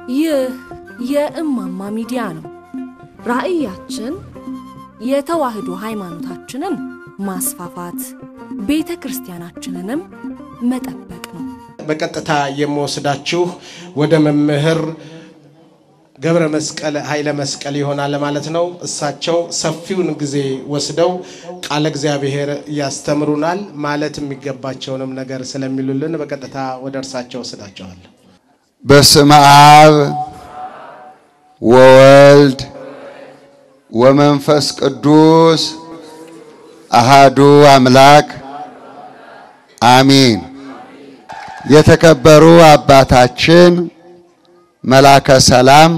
ይህ የእማማ ሚዲያ ነው። ራዕያችን የተዋህዶ ሃይማኖታችንን ማስፋፋት፣ ቤተ ክርስቲያናችንንም መጠበቅ ነው። በቀጥታ የምወስዳችሁ ወደ መምህር ገብረ መስቀል ኃይለ መስቀል ይሆናል ማለት ነው። እሳቸው ሰፊውን ጊዜ ወስደው ቃለ እግዚአብሔር ያስተምሩናል። ማለት የሚገባቸውንም ነገር ስለሚሉልን በቀጥታ ወደ እርሳቸው ወስዳቸዋለሁ። በስመ አብ ወወልድ ወመንፈስ ቅዱስ አሃዱ አምላክ አሚን። የተከበሩ አባታችን መላከ ሰላም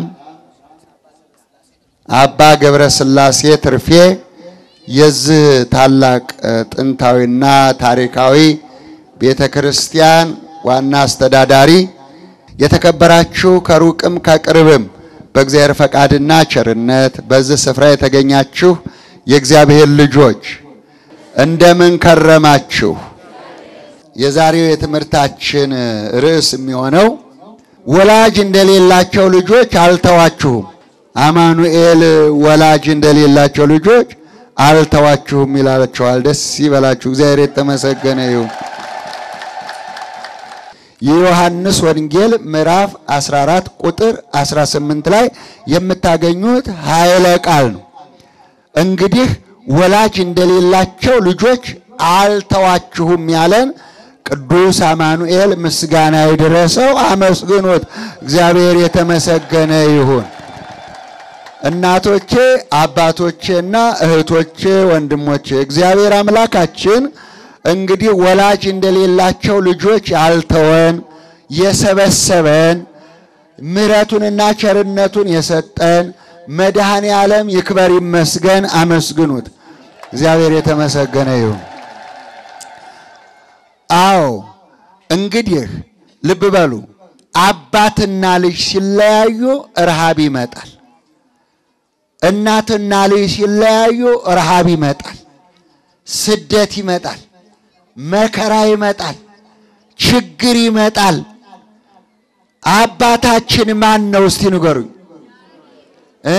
አባ ገብረ ሥላሴ ትርፌ የዚህ ታላቅ ጥንታዊና ታሪካዊ ቤተ ክርስቲያን ዋና አስተዳዳሪ፣ የተከበራችሁ ከሩቅም ከቅርብም በእግዚአብሔር ፈቃድና ቸርነት በዚህ ስፍራ የተገኛችሁ የእግዚአብሔር ልጆች እንደምን ከረማችሁ? የዛሬው የትምህርታችን ርዕስ የሚሆነው ወላጅ እንደሌላቸው ልጆች አልተዋችሁም። አማኑኤል ወላጅ እንደሌላቸው ልጆች አልተዋችሁም ይላቸዋል። ደስ ይበላችሁ። እግዚአብሔር የተመሰገነ ይሁን። የዮሐንስ ወንጌል ምዕራፍ 14 ቁጥር 18 ላይ የምታገኙት ኃይለ ቃል ነው። እንግዲህ ወላጅ እንደሌላቸው ልጆች አልተዋችሁም ያለን ቅዱስ አማኑኤል ምስጋና ይድረሰው። አመስግኑት። እግዚአብሔር የተመሰገነ ይሁን። እናቶቼ፣ አባቶቼና እህቶቼ፣ ወንድሞቼ እግዚአብሔር አምላካችን እንግዲህ ወላጅ እንደሌላቸው ልጆች ያልተወን የሰበሰበን ምሕረቱንና ቸርነቱን የሰጠን መድኃኔ ዓለም ይክበር ይመስገን። አመስግኑት። እግዚአብሔር የተመሰገነ ይሁን። አዎ እንግዲህ ልብ በሉ። አባትና ልጅ ሲለያዩ ረሃብ ይመጣል። እናትና ልጅ ሲለያዩ ረሃብ ይመጣል። ስደት ይመጣል። መከራ ይመጣል። ችግር ይመጣል። አባታችን ማን ነው? እስቲ ንገሩኝ እ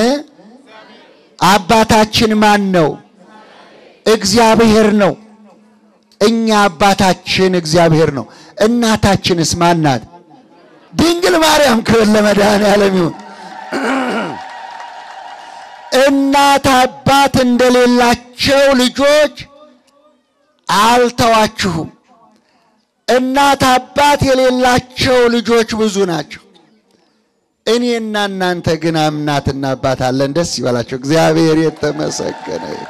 አባታችን ማን ነው? እግዚአብሔር ነው። እኛ አባታችን እግዚአብሔር ነው። እናታችንስ ማን ናት? ድንግል ማርያም። ክብር ለመድኃኔዓለም ይሁን። እናት አባት እንደሌላቸው ልጆች አልተዋችሁም። እናት አባት የሌላቸው ልጆች ብዙ ናቸው። እኔና እናንተ ግን እናትና አባት አለን። ደስ ይበላቸው። እግዚአብሔር የተመሰገነ ይሁን።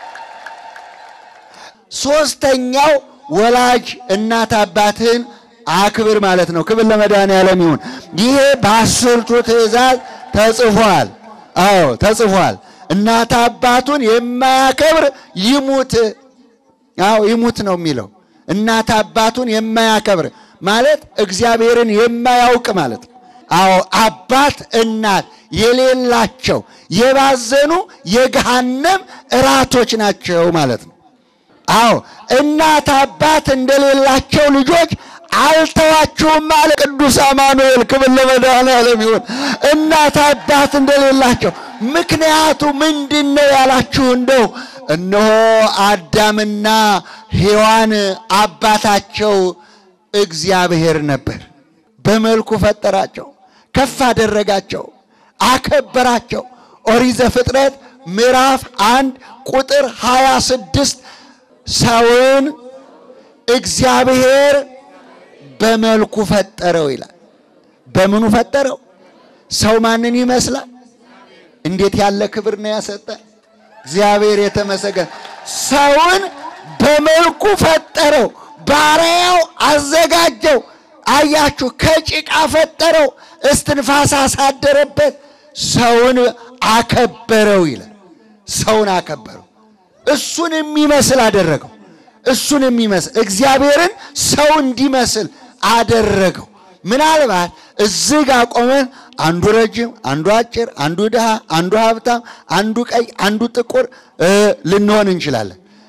ሶስተኛው ወላጅ እናት አባትህን አክብር ማለት ነው። ክብር ለመድኃኔዓለም ይሁን። ይሄ በአስርቱ ትእዛዝ ተጽፏል። አዎ ተጽፏል። እናት አባቱን የማያከብር ይሙት። አዎ ይሙት ነው የሚለው። እናት አባቱን የማያከብር ማለት እግዚአብሔርን የማያውቅ ማለት ነው። አዎ አባት እናት የሌላቸው የባዘኑ የገሃነም እራቶች ናቸው ማለት ነው። አዎ እናት አባት እንደሌላቸው ልጆች አልተዋችሁም አለ ቅዱስ አማኑኤል። ክብር ለመድኃኔዓለም ይሁን። እናት አባት እንደሌላቸው ምክንያቱ ምንድን ነው ያላችሁ እንደው እነሆ አዳምና ሔዋን አባታቸው እግዚአብሔር ነበር። በመልኩ ፈጠራቸው፣ ከፍ አደረጋቸው፣ አከበራቸው። ኦሪት ዘፍጥረት ምዕራፍ አንድ ቁጥር ሃያ ስድስት ሰውን እግዚአብሔር በመልኩ ፈጠረው ይላል። በምኑ ፈጠረው? ሰው ማንን ይመስላል? እንዴት ያለ ክብር ነው ያሰጠ እግዚአብሔር የተመሰገነ። ሰውን በመልኩ ፈጠረው፣ ባሪያው አዘጋጀው። አያችሁ፣ ከጭቃ ፈጠረው፣ እስትንፋስ አሳደረበት፣ ሰውን አከበረው ይላል። ሰውን አከበረው፣ እሱን የሚመስል አደረገው። እሱን የሚመስል እግዚአብሔርን ሰው እንዲመስል አደረገው። ምናልባት እዚህ ጋር ቆመን አንዱ ረጅም፣ አንዱ አጭር፣ አንዱ ድሃ፣ አንዱ ሀብታም፣ አንዱ ቀይ፣ አንዱ ጥቁር ልንሆን እንችላለን።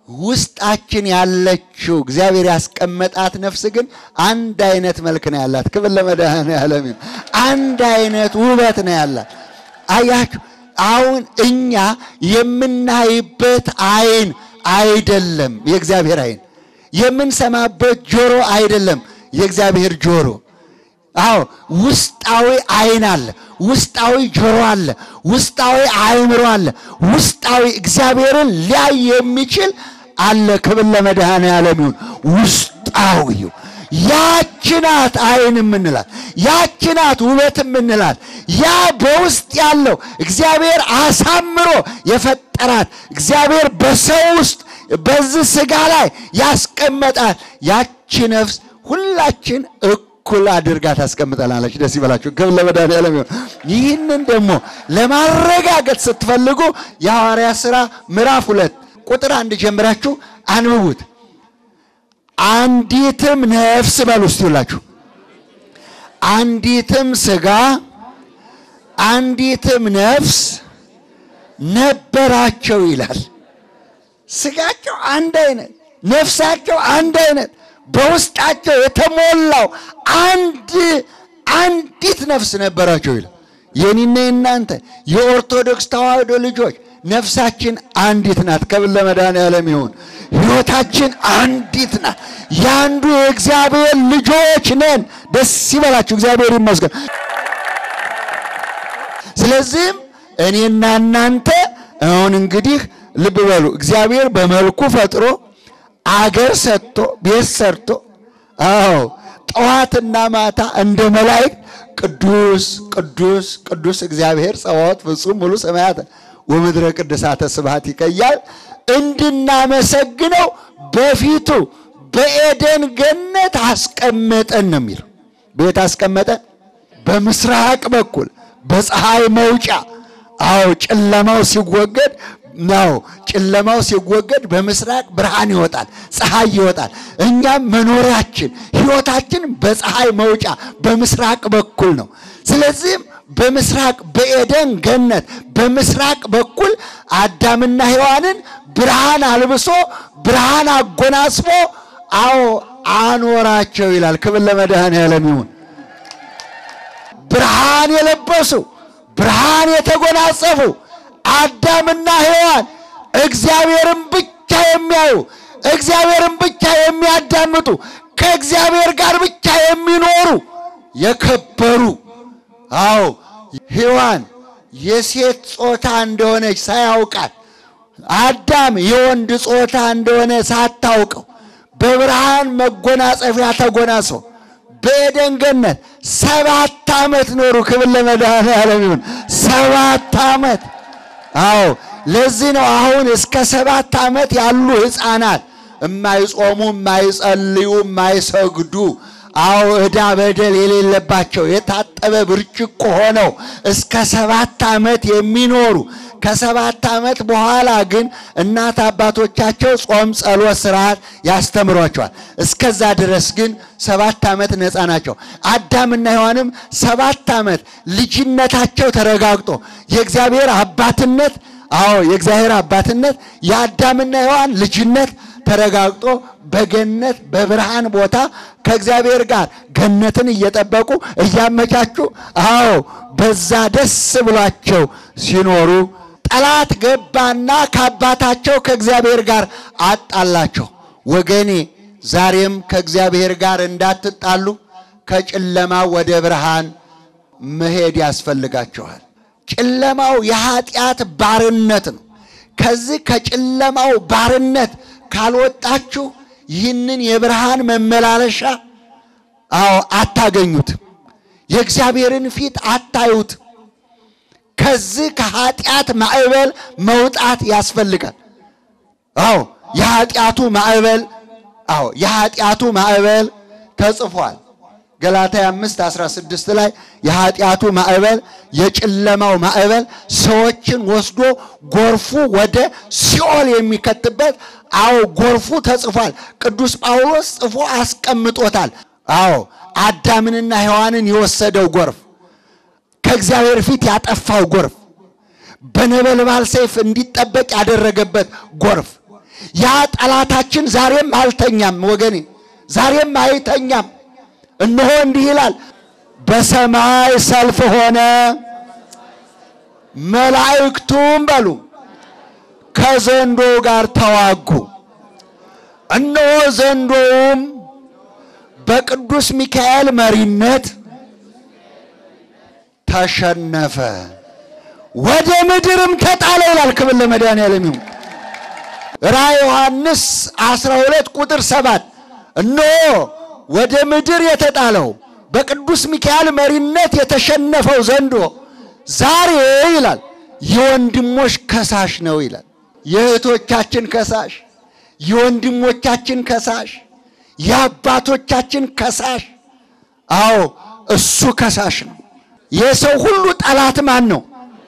ውስጣችን ያለችው እግዚአብሔር ያስቀመጣት ነፍስ ግን አንድ አይነት መልክ ነው ያላት። ክብር ለመድኃኔዓለም ይሁን። አንድ አይነት ውበት ነው ያላት። አያችሁ፣ አሁን እኛ የምናይበት አይን አይደለም የእግዚአብሔር አይን፣ የምንሰማበት ጆሮ አይደለም የእግዚአብሔር ጆሮ። አዎ ውስጣዊ አይን አለ፣ ውስጣዊ ጆሮ አለ፣ ውስጣዊ አእምሮ አለ፣ ውስጣዊ እግዚአብሔርን ሊያይ የሚችል አለ። ክብር ለመድኃኔዓለም ይሁን። ውስጣዊው ያች ናት አይን የምንላት፣ ያች ናት ውበት የምንላት። ያ በውስጥ ያለው እግዚአብሔር አሳምሮ የፈጠራት እግዚአብሔር በሰው ውስጥ በዚህ ሥጋ ላይ ያስቀመጣት ያቺ ነፍስ ሁላችን እኩል አድርጋ ታስቀምጠናለች። ደስ ይበላችሁ። ክብር ለመድኃኔዓለም ይሁን። ይህንን ደግሞ ለማረጋገጥ ስትፈልጉ የሐዋርያት ሥራ ምዕራፍ ሁለት ቁጥር አንድ ጀምራችሁ አንብቡት። አንዲትም ነፍስ በሉ እስቲ ሁላችሁ አንዲትም ሥጋ አንዲትም ነፍስ ነበራቸው ይላል። ሥጋቸው አንድ አይነት፣ ነፍሳቸው አንድ አይነት፣ በውስጣቸው የተሞላው አንድ አንዲት ነፍስ ነበራቸው ይላል። የኔና የናንተ የኦርቶዶክስ ተዋህዶ ልጆች ነፍሳችን አንዲት ናት። ክብር ለመድኃኔዓለም ይሁን። ሕይወታችን አንዲት ናት። የአንዱ የእግዚአብሔር ልጆች ነን። ደስ ይበላችሁ። እግዚአብሔር ይመስገን። ስለዚህም እኔና እናንተ አሁን እንግዲህ ልብ በሉ። እግዚአብሔር በመልኩ ፈጥሮ አገር ሰጥቶ ቤት ሰርቶ አዎ ጠዋትና ማታ እንደ መላእክት ቅዱስ ቅዱስ ቅዱስ እግዚአብሔር ጸባዖት ፍጹም ሙሉ ሰማያት ወምድረ ቅድሳተ ስብሐት ይቀያል እንድናመሰግነው በፊቱ በኤደን ገነት አስቀመጠን ነው የሚለው። ቤት አስቀመጠን በምስራቅ በኩል በፀሐይ መውጫ። አዎ ጨለማው ሲወገድ ነው ጨለማው ሲወገድ በምስራቅ ብርሃን ይወጣል፣ ፀሐይ ይወጣል። እኛም መኖሪያችን ሕይወታችን በፀሐይ መውጫ በምስራቅ በኩል ነው። ስለዚህም በምስራቅ በኤደን ገነት በምስራቅ በኩል አዳምና ሔዋንን ብርሃን አልብሶ ብርሃን አጎናጽፎ አዎ አኖራቸው ይላል። ክብር ለመድኃኔዓለም ይሁን። ብርሃን የለበሱ ብርሃን የተጎናጸፉ አዳምና ሔዋን እግዚአብሔርን ብቻ የሚያዩ እግዚአብሔርን ብቻ የሚያዳምጡ ከእግዚአብሔር ጋር ብቻ የሚኖሩ የከበሩ አዎ ሔዋን የሴት ጾታ እንደሆነች ሳያውቃት አዳም የወንድ ጾታ እንደሆነ ሳታውቀው በብርሃን መጎናጸፊያ ተጎናጽፈው በኤደን ገነት ሰባት ዓመት ኖሩ። ክብር ለመድኃኔዓለም ይሁን። ሰባት ዓመት አዎ ለዚህ ነው አሁን እስከ ሰባት ዓመት ያሉ ሕፃናት የማይጾሙ የማይጸልዩ የማይሰግዱ አዎ ዕዳ በደል የሌለባቸው የታጠበ ብርጭቆ ሆነው እስከ ሰባት ዓመት የሚኖሩ ከሰባት ዓመት በኋላ ግን እናት አባቶቻቸው ጾም፣ ጸሎት፣ ስርዓት ያስተምሯቸዋል። እስከዛ ድረስ ግን ሰባት ዓመት ነፃ ናቸው። አዳምና ሔዋንም ሰባት ዓመት ልጅነታቸው ተረጋግጦ የእግዚአብሔር አባትነት አዎ የእግዚአብሔር አባትነት የአዳምና ሔዋን ልጅነት ተረጋግጦ በገነት በብርሃን ቦታ ከእግዚአብሔር ጋር ገነትን እየጠበቁ እያመቻቹ አዎ በዛ ደስ ብሏቸው ሲኖሩ ጠላት ገባና ከአባታቸው ከእግዚአብሔር ጋር አጣላቸው። ወገኔ ዛሬም ከእግዚአብሔር ጋር እንዳትጣሉ ከጨለማው ወደ ብርሃን መሄድ ያስፈልጋቸዋል። ጨለማው የኃጢአት ባርነት ነው። ከዚህ ከጨለማው ባርነት ካልወጣችሁ ይህንን የብርሃን መመላለሻ አዎ አታገኙትም። የእግዚአብሔርን ፊት አታዩት። ከዚህ ከኃጢአት ማዕበል መውጣት ያስፈልጋል። አዎ የኃጢአቱ ማዕበል አዎ የኃጢአቱ ማዕበል ተጽፏል። ገላትያ 5 16 ላይ የኃጢአቱ ማዕበል የጨለማው ማዕበል ሰዎችን ወስዶ ጎርፉ ወደ ሲኦል የሚከትበት አዎ ጎርፉ ተጽፏል። ቅዱስ ጳውሎስ ጽፎ አስቀምጦታል። አዎ አዳምንና ሔዋንን የወሰደው ጎርፍ ከእግዚአብሔር ፊት ያጠፋው ጎርፍ በነበልባል ሰይፍ እንዲጠበቅ ያደረገበት ጎርፍ ያ ጠላታችን ዛሬም አልተኛም ወገኔ፣ ዛሬም አይተኛም። እነሆ እንዲህ ይላል፣ በሰማይ ሰልፍ ሆነ፣ መላእክቱም በሉ ከዘንዶ ጋር ተዋጉ። እነሆ ዘንዶውም በቅዱስ ሚካኤል መሪነት ተሸነፈ፣ ወደ ምድርም ተጣለ ይላል። ክብር ለመድኃኔዓለም ይሁን። ራዕየ ዮሐንስ 12 ቁጥር 7 እነሆ ወደ ምድር የተጣለው በቅዱስ ሚካኤል መሪነት የተሸነፈው ዘንዶ ዛሬ ይላል የወንድሞች ከሳሽ ነው ይላል። የእህቶቻችን ከሳሽ፣ የወንድሞቻችን ከሳሽ፣ የአባቶቻችን ከሳሽ። አዎ እሱ ከሳሽ ነው። የሰው ሁሉ ጠላት ማን ነው?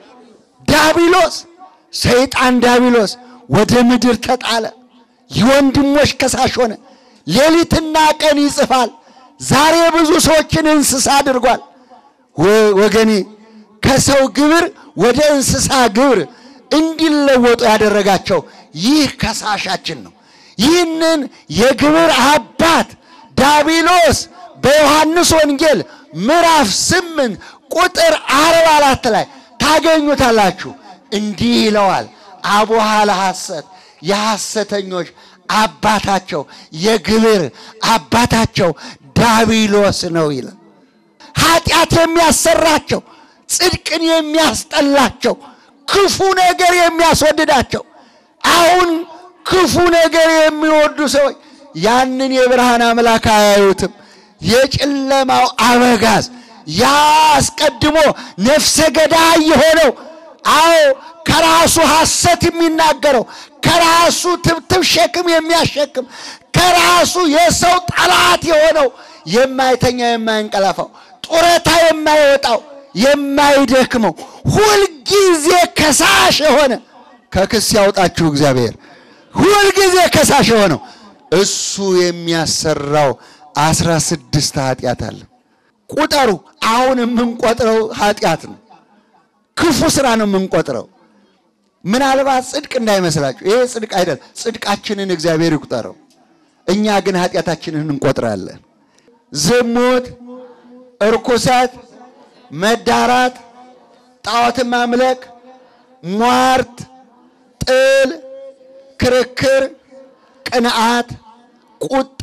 ዳቢሎስ፣ ሰይጣን ዳቢሎስ ወደ ምድር ተጣለ። የወንድሞች ከሳሽ ሆነ። ሌሊትና ቀን ይጽፋል። ዛሬ ብዙ ሰዎችን እንስሳ አድርጓል። ወገኔ ከሰው ግብር ወደ እንስሳ ግብር እንዲለወጡ ያደረጋቸው ይህ ከሳሻችን ነው። ይህንን የግብር አባት ዳቢሎስ በዮሐንስ ወንጌል ምዕራፍ ስምንት ቁጥር አርባ አራት ላይ ታገኙታላችሁ። እንዲህ ይለዋል፣ አቡሃ ለሐሰት የሐሰተኞች አባታቸው የግብር አባታቸው ዳቢሎስ ነው ይላል። ኃጢአት የሚያሰራቸው ጽድቅን የሚያስጠላቸው ክፉ ነገር የሚያስወድዳቸው አሁን ክፉ ነገር የሚወዱ ሰዎች ያንን የብርሃን አምላክ አያዩትም። የጨለማው አበጋዝ ያ አስቀድሞ ነፍሰ ገዳይ የሆነው አዎ ከራሱ ሐሰት የሚናገረው ከራሱ ትብትብ ሸክም የሚያሸክም ከራሱ የሰው ጠላት የሆነው የማይተኛ የማይንቀላፋው ጡረታ የማይወጣው የማይደክመው ሁልጊዜ ከሳሽ የሆነ ከክስ ያውጣችሁ እግዚአብሔር። ሁልጊዜ ከሳሽ የሆነው እሱ የሚያሰራው አስራ ስድስት ኃጢአት አለ። ቁጠሩ። አሁን የምንቆጥረው ኃጢአት ነው። ክፉ ስራ ነው የምንቆጥረው። ምናልባት ጽድቅ እንዳይመስላችሁ፣ ይሄ ጽድቅ አይደል። ጽድቃችንን እግዚአብሔር ይቁጠረው። እኛ ግን ኃጢአታችንን እንቆጥራለን። ዝሙት፣ እርኩሰት፣ መዳራት፣ ጣዖትን ማምለክ፣ ሟርት፣ ጥል፣ ክርክር፣ ቅንዓት፣ ቁጣ፣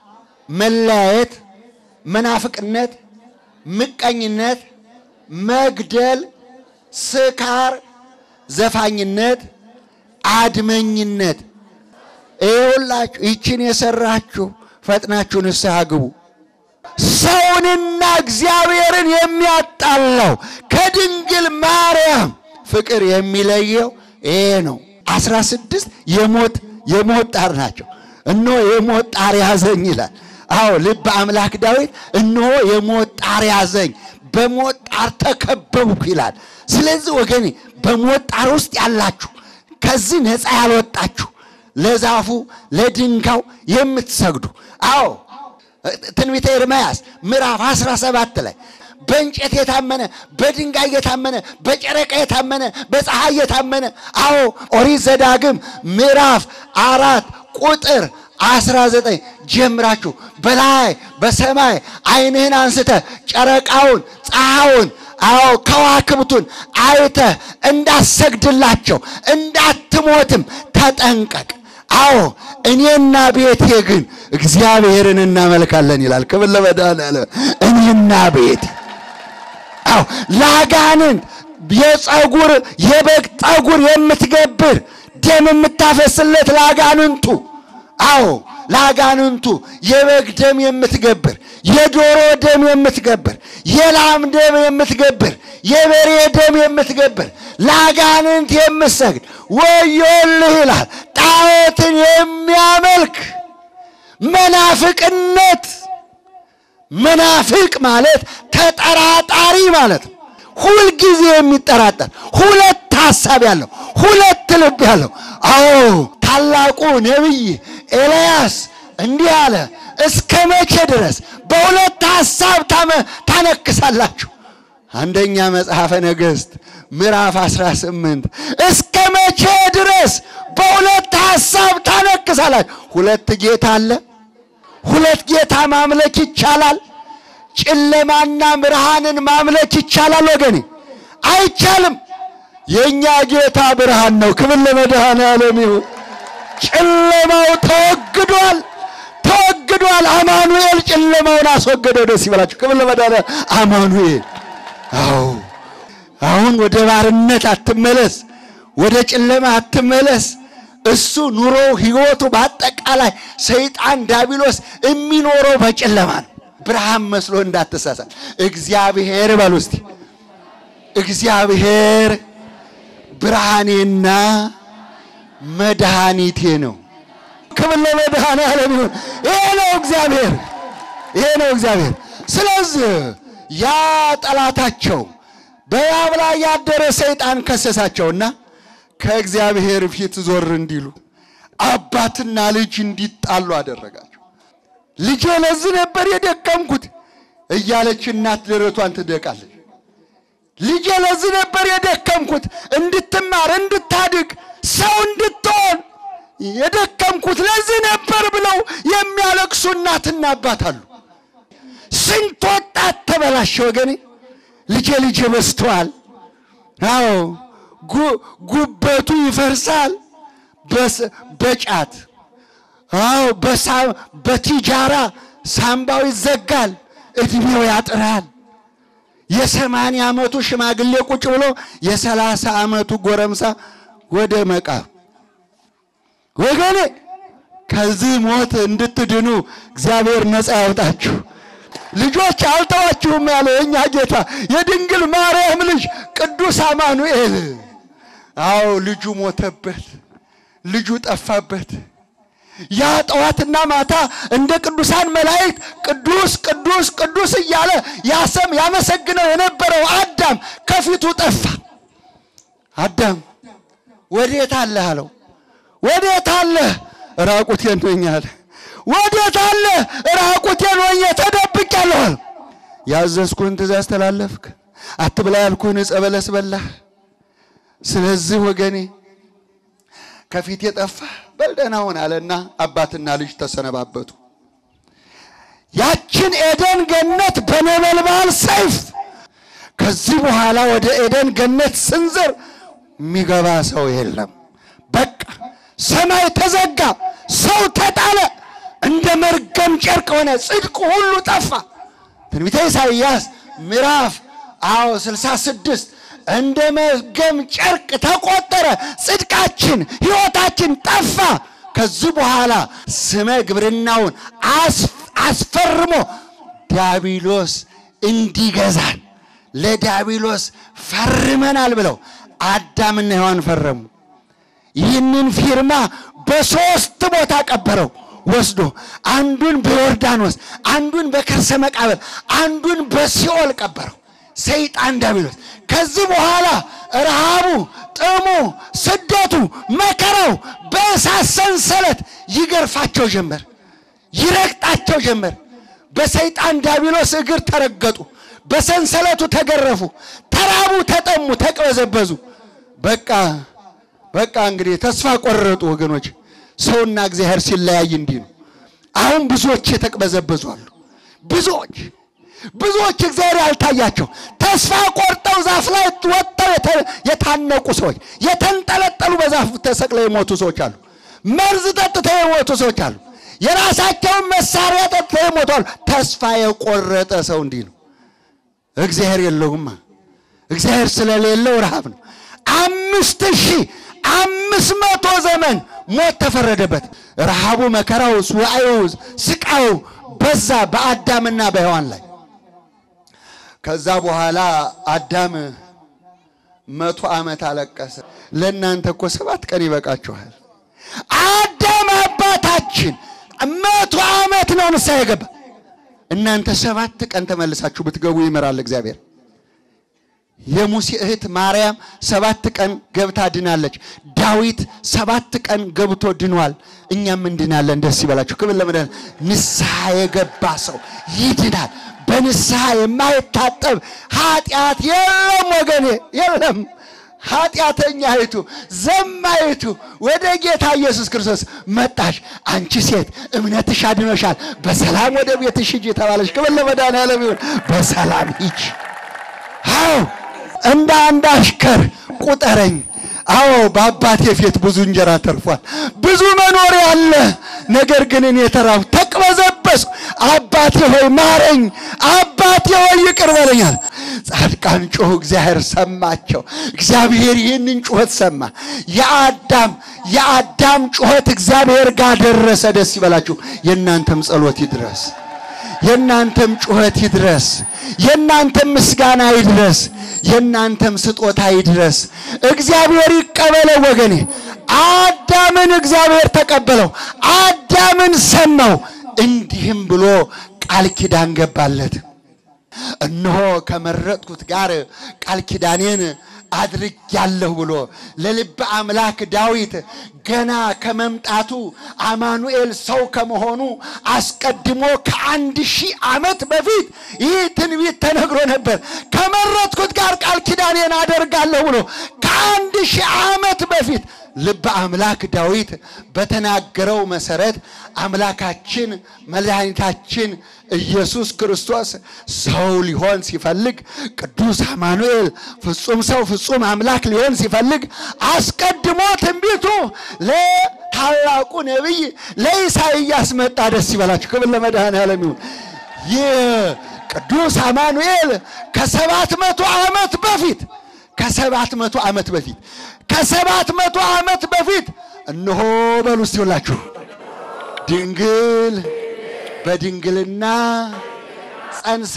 መለያየት፣ መናፍቅነት፣ ምቀኝነት፣ መግደል፣ ስካር፣ ዘፋኝነት፣ አድመኝነት ይኸውላችሁ ይችን የሰራችሁ ፈጥናችሁ ንስሐ ግቡ። ሰውንና እግዚአብሔርን የሚያጣላው ከድንግል ማርያም ፍቅር የሚለየው ይሄ ነው። አስራ ስድስት የሞት የሞት ጣር ናቸው። እነሆ የሞት ጣር ያዘኝ ይላል። አዎ ልበ አምላክ ዳዊት እነሆ የሞት ጣር ያዘኝ፣ በሞት ጣር ተከበብኩ ይላል። ስለዚህ ወገኔ በሞት ጣር ውስጥ ያላችሁ ከዚህ ነፃ ያልወጣችሁ ለዛፉ ለድንጋው የምትሰግዱ አዎ ትንቢተ ኤርምያስ ምዕራፍ 17 ላይ በእንጨት የታመነ በድንጋይ የታመነ በጨረቃ የታመነ በፀሐይ የታመነ አዎ ኦሪት ዘዳግም ምዕራፍ አራት ቁጥር 19 ጀምራችሁ በላይ በሰማይ ዓይንህን አንስተ ጨረቃውን ፀሐዩን አዎ ከዋክብቱን አይተህ እንዳሰግድላቸው እንዳትሞትም ተጠንቀቅ። አዎ እኔና ቤቴ ግን እግዚአብሔርን እናመልካለን ይላል። ክብር ለመድኃኔዓለም። እኔና ቤቴ አዎ ለአጋንንት የፀጉር የበግ ጠጉር የምትገብር ደም የምታፈስለት ለአጋንንቱ አዎ ለአጋንንቱ የበግ ደም የምትገብር የዶሮ ደም የምትገብር የላም ደም የምትገብር የበሬ ደም የምትገብር ለአጋንንት የምትሰግድ ወዮልህ ይላል። ጣዖትን የሚያመልክ መናፍቅነት። መናፍቅ ማለት ተጠራጣሪ ማለት ነው። ሁልጊዜ የሚጠራጠር ሁለት ሐሳብ ያለው ሁለት ልብ ያለው። አዎ ታላቁ ነቢይ ኤልያስ እንዲህ አለ፣ እስከ መቼ ድረስ በሁለት ሐሳብ ታነክሳላችሁ? አንደኛ መጽሐፈ ነገሥት ምዕራፍ 18 እስከ መቼ ድረስ በሁለት ሐሳብ ታነክሳላችሁ። ሁለት ጌታ አለ። ሁለት ጌታ ማምለክ ይቻላል። ጨለማና ብርሃንን ማምለክ ይቻላል ወገኔ? አይቻልም። የእኛ ጌታ ብርሃን ነው። ክብር ለመድኃኔዓለም ይሁን። ጨለማው ተወግዷል፣ ተወግዷል። አማኑኤል ጨለማውን አስወገደው። ደስ ይበላችሁ። ክብር ለመድኃኔዓለም አማኑኤል። አዎ አሁን ወደ ባርነት አትመለስ፣ ወደ ጨለማ አትመለስ። እሱ ኑሮው ህይወቱ በአጠቃላይ ሰይጣን ዳቢሎስ የሚኖረው በጨለማ ነው። ብርሃን መስሎ እንዳትሳሳት። እግዚአብሔር በሉ እስቲ እግዚአብሔር ብርሃኔና መድኃኒቴ ነው። ክብር ለመድኃኔዓለም ይሁን። ይሄ ነው እግዚአብሔር፣ ይሄ ነው እግዚአብሔር። ስለዚህ ያ ጠላታቸው በያብ ላይ ያደረ ሰይጣን ከሰሳቸውና ከእግዚአብሔር ፊት ዞር እንዲሉ አባትና ልጅ እንዲጣሉ አደረጋቸው። ልጄ ለዚህ ነበር የደከምኩት እያለች እናት ደረቷን ትደቃለች። ልጄ ለዚህ ነበር የደከምኩት እንድትማር፣ እንድታድግ፣ ሰው እንድትሆን የደከምኩት ለዚህ ነበር ብለው የሚያለቅሱ እናትና አባት አሉ። ስንት ወጣት ተበላሸ ወገኔ። ልጄ ልጄ በዝተዋል። አዎ ጉበቱ ይፈርሳል በጫት አዎ በቲጃራ ሳምባው ይዘጋል፣ እድሜው ያጥራል። የሰማንያ ዓመቱ ሽማግሌ ቁጭ ብሎ የሰላሳ ዓመቱ ጎረምሳ ወደ መቃብ ወገኔ ከዚህ ሞት እንድትድኑ እግዚአብሔር ነፃ ያውጣችሁ። ልጆች አልተዋችሁም ያለ የእኛ ጌታ የድንግል ማርያም ልጅ ቅዱስ አማኑኤል። አዎ ልጁ ሞተበት፣ ልጁ ጠፋበት። ያ ጠዋትና ማታ እንደ ቅዱሳን መላእክት ቅዱስ ቅዱስ ቅዱስ እያለ ያሰም ያመሰግነው የነበረው አዳም ከፊቱ ጠፋ። አዳም ወዴት አለህ አለው። ወዴት አለህ? ራቁቴን ነኝ አለ። ወዴት አለህ? ራቁቴን ሆኜ ተደብቄአለሁ አለ። ያዘዝኩህን ትእዛዝ ተላለፍክ፣ አትብላ ያልኩህን ዕፀ በለስ በላህ። ስለዚህ ወገኔ ከፊት የጠፋ በልደህና ሁን አለና አባትና ልጅ ተሰነባበቱ። ያችን ኤደን ገነት በነበልባል ሰይፍ ከዚህ በኋላ ወደ ኤደን ገነት ስንዝር የሚገባ ሰው የለም። በቃ ሰማይ ተዘጋ፣ ሰው ተጣለ፣ እንደ መርገም ጨርቅ ሆነ፣ ጽድቅ ሁሉ ጠፋ። ትንቢተ ኢሳይያስ ምዕራፍ አዎ 66 እንደ መርገም ጨርቅ ተቆጠረ፣ ጽድቃችን ሕይወታችን ጠፋ። ከዚህ በኋላ ስመ ግብርናውን አስፈርሞ ዲያብሎስ እንዲገዛን ለዲያብሎስ ፈርመናል ብለው አዳምና ሔዋን ፈረሙ። ይህንን ፊርማ በሦስት ቦታ ቀበረው ወስዶ አንዱን በዮርዳኖስ፣ አንዱን በከርሰ መቃብር፣ አንዱን በሲኦል ቀበረው ሰይጣን ዲያብሎስ። ከዚህ በኋላ ረሃቡ፣ ጥሙ፣ ስደቱ፣ መከራው በእሳት ሰንሰለት ይገርፋቸው ጀመር፣ ይረግጣቸው ጀመር። በሰይጣን ዲያብሎስ እግር ተረገጡ፣ በሰንሰለቱ ተገረፉ፣ ተራቡ፣ ተጠሙ፣ ተቅበዘበዙ። በቃ በቃ እንግዲህ ተስፋ ቆረጡ ወገኖች። ሰውና እግዚአብሔር ሲለያይ እንዲህ ነው። አሁን ብዙዎች የተቅበዘበዙ አሉ። ብዙዎች ብዙዎች እግዚአብሔር ያልታያቸው ተስፋ ቆርጠው ዛፍ ላይ ወጥተው የታነቁ ሰዎች፣ የተንጠለጠሉ በዛፍ ተሰቅለው የሞቱ ሰዎች አሉ። መርዝ ጠጥተው የሞቱ ሰዎች አሉ። የራሳቸውን መሳሪያ ጠጥተው የሞቱ አሉ። ተስፋ የቆረጠ ሰው እንዲህ ነው። እግዚአብሔር የለውማ። እግዚአብሔር ስለሌለው ረሃብ ነው። አምስት ሺህ አምስት መቶ ዘመን ሞት ተፈረደበት። ረሃቡ፣ መከራው፣ ሱዓዩ፣ ስቃዩ በዛ በአዳምና በሔዋን ላይ። ከዛ በኋላ አዳም መቶ ዓመት አለቀሰ። ለእናንተ እኮ ሰባት ቀን ይበቃችኋል። አዳም አባታችን መቶ ዓመት ነው ንስሐ የገባ። እናንተ ሰባት ቀን ተመልሳችሁ ብትገቡ ይምራል እግዚአብሔር። የሙሴ እህት ማርያም ሰባት ቀን ገብታ ድናለች። ዳዊት ሰባት ቀን ገብቶ ድኗል። እኛም እንድናለን። ደስ ይበላችሁ። ክብር ለመድኃኔ ንስሐ የገባ ሰው ይድናል። በንስሐ የማይታጠብ ኃጢአት የለም ወገኔ፣ የለም። ኃጢአተኛይቱ ዘማይቱ ወደ ጌታ ኢየሱስ ክርስቶስ መጣሽ። አንቺ ሴት እምነትሽ አድኖሻል፣ በሰላም ወደ ቤትሽ ሂጂ ተባለሽ። ክብር ለመድኃኔዓለም ይሁን። በሰላም ሂጂ። አዎ እንደ አንድ አሽከር ቁጠረኝ። አዎ በአባቴ ፊት ብዙ እንጀራ ተርፏል፣ ብዙ መኖሪያ አለ። ነገር ግን እኔ ተራብኩ፣ ተቅበዘበዝኩ። አባቴ ሆይ ማረኝ፣ አባቴ ሆይ ይቅር በለኛል። ጻድቃን ጮኹ፣ እግዚአብሔር ሰማቸው። እግዚአብሔር ይህንን ጩኸት ሰማ። የአዳም የአዳም ጩኸት እግዚአብሔር ጋር ደረሰ። ደስ ይበላችሁ። የእናንተም ጸሎት ይድረስ። የእናንተም ጩኸት ይድረስ። የእናንተም ምስጋና ይድረስ። የእናንተም ስጦታ ይድረስ። እግዚአብሔር ይቀበለው ወገኔ። አዳምን እግዚአብሔር ተቀበለው። አዳምን ሰማው። እንዲህም ብሎ ቃል ኪዳን ገባለት። እነሆ ከመረጥኩት ጋር ቃል ኪዳኔን አድርጌያለሁ ብሎ ለልበ አምላክ ዳዊት ገና ከመምጣቱ አማኑኤል ሰው ከመሆኑ አስቀድሞ ከአንድ ሺህ ዓመት በፊት ይህ ትንቢት ተነግሮ ነበር። ከመረጥኩት ጋር ቃል ኪዳኔን አደርጋለሁ ብሎ ከአንድ ሺህ ዓመት በፊት ልበ አምላክ ዳዊት በተናገረው መሰረት አምላካችን መድኃኒታችን ኢየሱስ ክርስቶስ ሰው ሊሆን ሲፈልግ ቅዱስ አማኑኤል ፍጹም ሰው ፍጹም አምላክ ሊሆን ሲፈልግ አስቀድሞ ትንቢቱ ለታላቁ ነቢይ ለኢሳይያስ መጣ። ደስ ይበላችሁ። ክብር ለመድኃኔዓለም ይሁን። ይህ ቅዱስ አማኑኤል ከሰባት መቶ ዓመት በፊት ከሰባት መቶ ዓመት በፊት ከሰባት መቶ ዓመት በፊት እነሆ በሉ እስቲ ሁላችሁ ድንግል በድንግልና ጸንሳ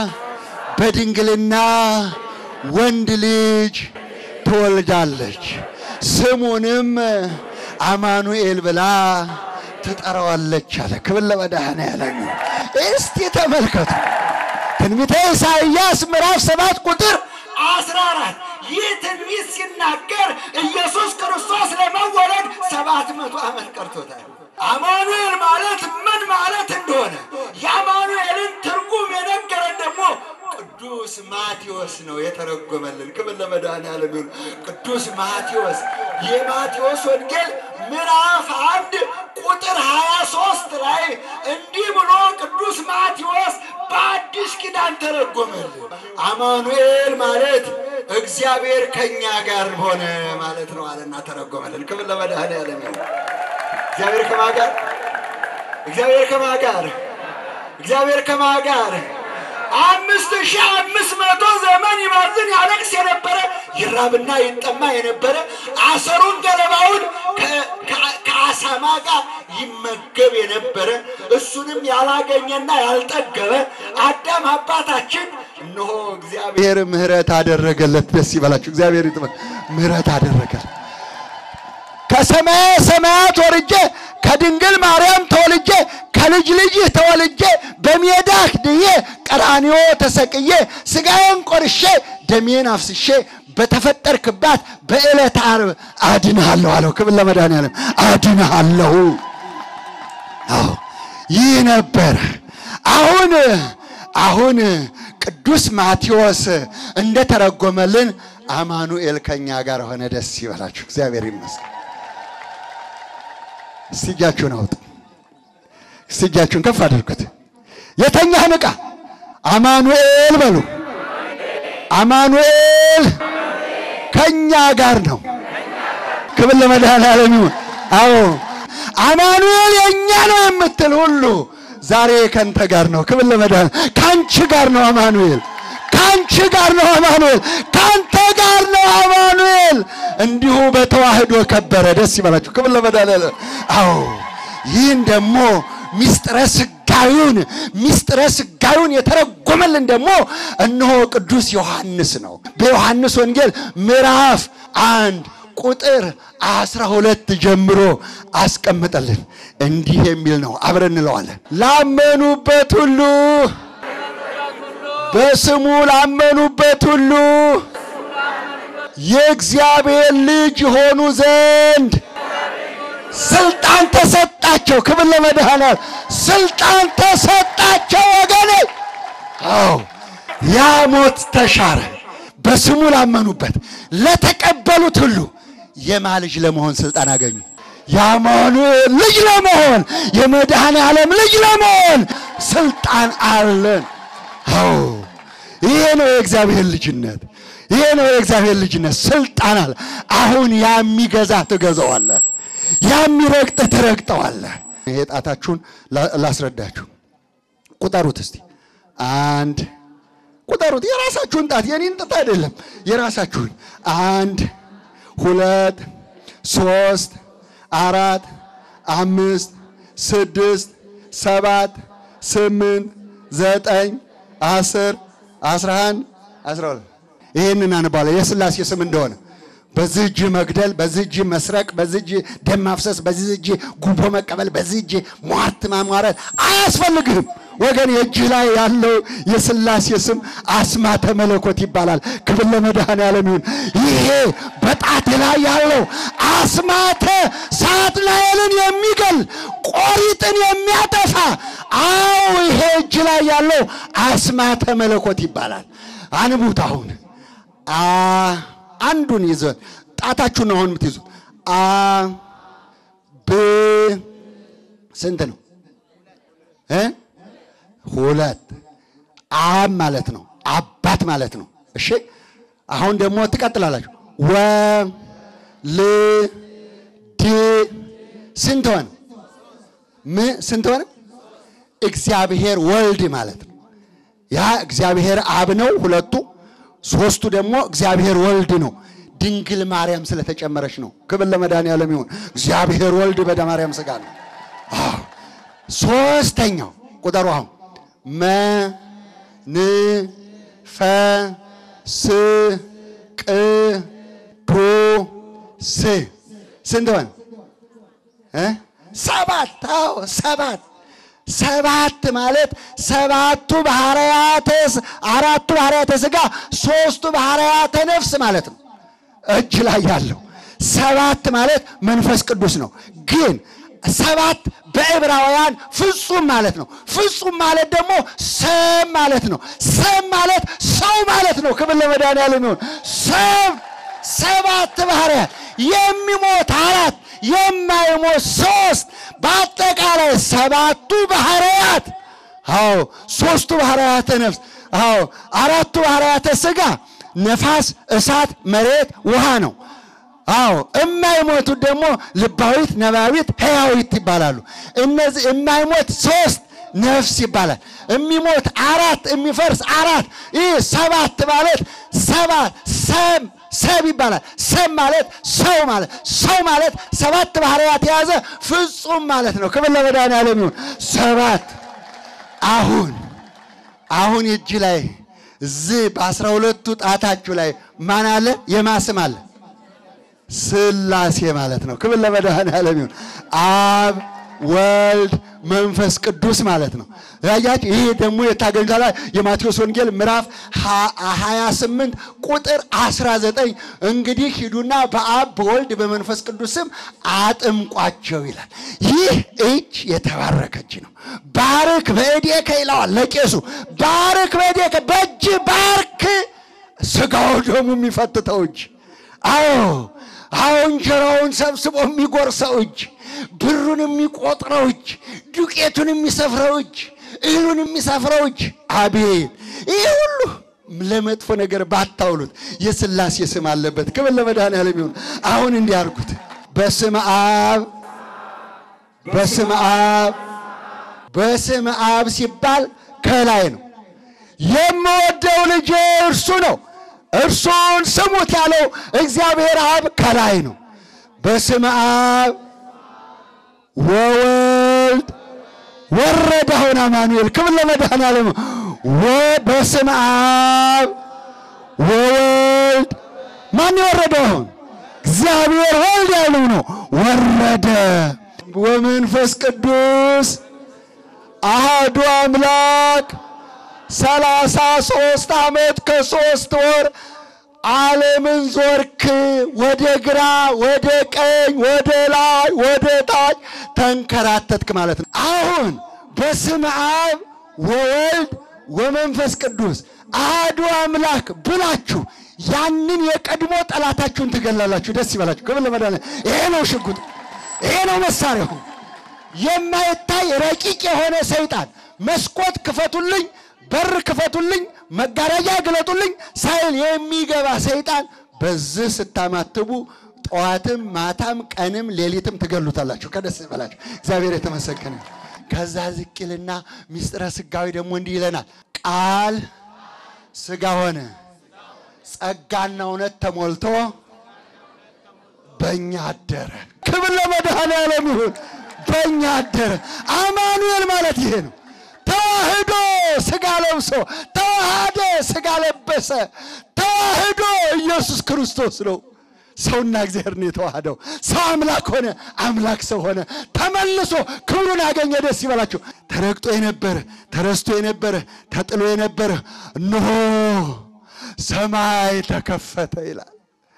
በድንግልና ወንድ ልጅ ትወልዳለች፣ ስሙንም አማኑኤል ብላ ትጠራዋለች አለ። ክብር ለመድኃኔዓለም። እስቲ ተመልከቱ ትንቢተ ኢሳይያስ ምዕራፍ ሰባት ቁጥር አስራ አራት ይህ ትንቢት ሲናገር ኢየሱስ ክርስቶስ ለመወለድ ሰባት መቶ ዓመት ቀርቶታል። አማኑኤል ማለት ምን ማለት እንደሆነ የአማኑኤልን ትርጉም የነገረን ደግሞ ቅዱስ ማቴዎስ ነው የተረጎመልን። ክብር ለመድኃኔዓለም ይሁን። ቅዱስ ማቴዎስ የማቴዎስ ወንጌል ምዕራፍ አንድ ቁጥር 23 ላይ እንዲህ ብሎ ቅዱስ ማቴዎስ በአዲስ ኪዳን ተረጎመልን። አማኑኤል ማለት እግዚአብሔር ከኛ ጋር ሆነ ማለት ነው አለና ተረጎመልን። ክብር ለመድኃኔዓለም ይሁን። እግዚአብሔር ከማ ጋር እግዚአብሔር ከማ ጋር እግዚአብሔር ከማ ጋር አምስት ሺህ አምስት መቶ ዘመን ይባዝን ያለቅስ የነበረ ይራብና ይጠማ የነበረ አሰሩን ገለባውን ከአሳማ ጋር ይመገብ የነበረ እሱንም ያላገኘና ያልጠገበ አዳም አባታችን እነሆ እግዚአብሔር እግዚአብሔር ምሕረት አደረገለት። ደስ ይበላችሁ። እግዚአብሔር ይጥመ ምሕረት አደረገለት። ከሰማየ ሰማያት ወርጄ ከድንግል ማርያም ተወልጄ ከልጅ ልጅህ ተወልጄ በሜዳህ ድዬ ቀራንዮ ተሰቅዬ ሥጋዬን ቆርሼ ደሜን አፍስሼ በተፈጠርክባት በዕለተ ዓርብ አድንሃለሁ አለው። ክብር ለመድኃኔዓለም። አድንሃለሁ። አዎ ይህ ነበር። አሁን አሁን ቅዱስ ማቴዎስ እንደተረጎመልን አማኑኤል ከኛ ጋር ሆነ። ደስ ይበላችሁ። እግዚአብሔር ይመስገን። እስቲ እጃችሁን አውጡ። እስቲ እጃችሁን ከፍ አድርጉት። የተኛህ ንቃ። አማኑኤል በሉ። አማኑኤል ከኛ ጋር ነው። ክብር ለመድኃኔዓለም ይሁን። አዎ አማኑኤል የኛ ነው የምትል ሁሉ ዛሬ ከንተ ጋር ነው። ክብር ለመድኃኔዓለም ከአንቺ ጋር ነው አማኑኤል ከአንቺ ጋር ነው አማኑኤል፣ ከአንተ ጋር ነው አማኑኤል። እንዲሁ በተዋህዶ ከበረ። ደስ ይበላችሁ። ክብር ለመድኃኔዓለም። አዎ ይህን ደግሞ ሚስጥረ ስጋዩን ሚስጥረ ስጋዩን የተረጎመልን ደግሞ እነሆ ቅዱስ ዮሐንስ ነው። በዮሐንስ ወንጌል ምዕራፍ አንድ ቁጥር አስራ ሁለት ጀምሮ አስቀምጠልን። እንዲህ የሚል ነው። አብረን እንለዋለን። ላመኑበት ሁሉ በስሙ ላመኑበት ሁሉ የእግዚአብሔር ልጅ የሆኑ ዘንድ ስልጣን ተሰጣቸው። ክብር ለመድኃኔዓለም። ስልጣን ተሰጣቸው ወገኔ። አዎ ያ ሞት ተሻረ። በስሙ ላመኑበት ለተቀበሉት ሁሉ የማ ልጅ ለመሆን ስልጣን አገኙ። የአማኑኤል ልጅ ለመሆን የመድኃኔ ዓለም ልጅ ለመሆን ስልጣን አለን። አዎ ይሄ ነው የእግዚአብሔር ልጅነት። ይሄ ነው የእግዚአብሔር ልጅነት። ስልጣን አለ። አሁን የሚገዛ ትገዛዋለህ፣ የሚረግጥ ትረግጠዋለህ። ይሄ ጣታችሁን ላ- ላስረዳችሁ። ቁጠሩት እስቲ አንድ ቁጠሩት። የራሳችሁን ጣት የኔን ጣት አይደለም፣ የራሳችሁን አንድ ሁለት ሶስት አራት አምስት ስድስት ሰባት ስምንት ዘጠኝ አስር አስራ አንድ አስራ ሁለት ይህንን አንባለ የሥላሴ ስም እንደሆነ በዚህ እጅ መግደል፣ በዚህ እጅ መስረቅ፣ በዚህ እጅ ደም ማፍሰስ፣ በዚህ እጅ ጉቦ መቀበል፣ በዚህ እጅ ሟርት ማሟረት አያስፈልግህም ወገን። የእጅህ ላይ ያለው የሥላሴ ስም አስማተ መለኮት ይባላል። ክብር ለመድኃኔዓለም ይሁን። ይሄ በጣት ላይ ያለው አስማተ ሳጥናኤልን የሚገል ቆሪጥን የሚያጠፋ አዎ፣ ይሄ እጅ ላይ ያለው አስማተ መለኮት ይባላል። አንቡት አሁን አ አንዱን ይዘን ጣታችሁን ነው አሁን የምትይዙት። አ ብ ስንት ነው እ ሁለት አብ ማለት ነው አባት ማለት ነው። እሺ አሁን ደግሞ ትቀጥላላችሁ። ወ ል ድ ስንት ሆነ? ም ስንት ሆነ? እግዚአብሔር ወልድ ማለት ነው። ያ እግዚአብሔር አብ ነው ሁለቱ ሶስቱ ደግሞ እግዚአብሔር ወልድ ነው። ድንግል ማርያም ስለተጨመረች ነው። ክብር ለመድኃኔዓለም ይሁን። እግዚአብሔር ወልድ በደ ማርያም ሥጋ ነው። አዎ። ሶስተኛው ቁጠሩ አሁን መ ን ፈ ስ ቅ ዱ ስ ስንት ሆነ እ ሰባት አዎ ሰባት ሰባት ማለት ሰባቱ ባህርያተ ስ- አራቱ ባህርያተ ሥጋ ሶስቱ ባህርያተ ነፍስ ማለት ነው። እጅ ላይ ያለው ሰባት ማለት መንፈስ ቅዱስ ነው። ግን ሰባት በዕብራውያን ፍጹም ማለት ነው። ፍጹም ማለት ደግሞ ሰም ማለት ነው። ሰም ማለት ሰው ማለት ነው። ክብር ለመድኃኔዓለም ይሁን። ሰብ ሰባት ባህርያት የሚሞት አራት የማይሞት ሶስት በአጠቃላይ ሰባቱ ባህርያት አዎ ሶስቱ ባህርያተ ነፍስ አዎ አራቱ ባህርያተ ሥጋ ነፋስ እሳት መሬት ውሃ ነው አዎ የማይሞቱት ደግሞ ልባዊት ነባቢት ሕያዊት ይባላሉ እነዚህ የማይሞት ሶስት ነፍስ ይባላል የሚሞት አራት የሚፈርስ አራት ይህ ሰባት ማለት ሰባት ሰም ሰብ ይባላል ሰብ ማለት ሰው ማለት ሰው ማለት ሰባት ባህርያት የያዘ ፍጹም ማለት ነው ክብር ለመድኃኔዓለም ይሁን ሰባት አሁን አሁን እጅ ላይ እዚህ በአስራ ሁለቱ ጣታችሁ ላይ ማን አለ የማስም አለ ሥላሴ ማለት ነው። ክብር ለመድኃኔዓለም ይሁን። አብ ወልድ መንፈስ ቅዱስ ማለት ነው። ያያችሁ ይሄ ደግሞ የታገኙታላ የማቴዎስ ወንጌል ምዕራፍ 28 ቁጥር 19 እንግዲህ ሂዱና በአብ በወልድ በመንፈስ ቅዱስ ስም አጥምቋቸው ይላል። ይህ እጅ የተባረከ እጅ ነው። ባርክ በእዴከ ይለዋል ለቄሱ። ባርክ በእዴከ በእጅ ባርክ፣ ስጋው ደግሞ የሚፈትተው እጅ አዎ አዎ እንጀራውን ሰብስቦ የሚጎርሰው እጅ፣ ብሩን የሚቆጥረው እጅ፣ ዱቄቱን የሚሰፍረው እጅ፣ እህሉን የሚሰፍረው እጅ። አቤት ይህ ሁሉ ለመጥፎ ነገር ባታውሉት የሥላሴ ስም አለበት። ክብር ለመድኃኔዓለም ይሁን። አሁን እንዲህ አድርጉት። በስመ አብ በስመ አብ በስመ አብ ሲባል ከላይ ነው። የምወደው ልጄ እርሱ ነው እርሱን ስሙት ያለው እግዚአብሔር አብ ከላይ ነው። በስመ አብ ወወልድ ወረደ። አሁን አማኑኤል ክብር ለመድኃኔዓለም ወ በስመ አብ ወወልድ ማን የወረደው? አሁን እግዚአብሔር ወልድ ያለው ነው ወረደ። ወመንፈስ ቅዱስ አሐዱ አምላክ ሰላሳ ሦስት ዓመት ከሦስት ወር ዓለምን ዞርክ። ወደ ግራ ወደ ቀኝ ወደ ላይ ወደ ታች ተንከራተትክ ማለት ነው። አሁን በስመ አብ ወወልድ ወመንፈስ ቅዱስ አሐዱ አምላክ ብላችሁ ያንን የቀድሞ ጠላታችሁን ትገላላችሁ። ደስ ይበላችሁ። ክብር ለመድኃኒዓለም። ይሄ ነው ሽጉጥ፣ ይሄ ነው መሳሪያው። የማይታይ ረቂቅ የሆነ ሰይጣን መስኮት ክፈቱልኝ፣ በር ክፈቱልኝ፣ መጋረጃ ግለጡልኝ ሳይል የሚገባ ሰይጣን በዚህ ስታማትቡ ጠዋትም ማታም ቀንም ሌሊትም ትገሉታላችሁ። ከደስ ይበላችሁ። እግዚአብሔር የተመሰገነ ይሁን። ከዛ ዝቅ ይልና ምስጢረ ስጋዊ ደግሞ እንዲህ ይለናል። ቃል ስጋ ሆነ ጸጋና እውነት ተሞልቶ በእኛ አደረ። ክብር ለመድኃኔዓለም ይሁን። በእኛ አደረ። አማኑኤል ማለት ይሄ ነው። ተዋህዶ ስጋ ለብሶ ተዋሃደ፣ ስጋ ለበሰ። ተዋህዶ ኢየሱስ ክርስቶስ ነው። ሰውና እግዚአብሔር ነው የተዋህደው። ሰው አምላክ ሆነ፣ አምላክ ሰው ሆነ። ተመልሶ ክብሩን አገኘ። ደስ ይበላችሁ። ተረግጦ የነበረ ተረስቶ የነበረ ተጥሎ የነበረ እነሆ ሰማይ ተከፈተ ይላል።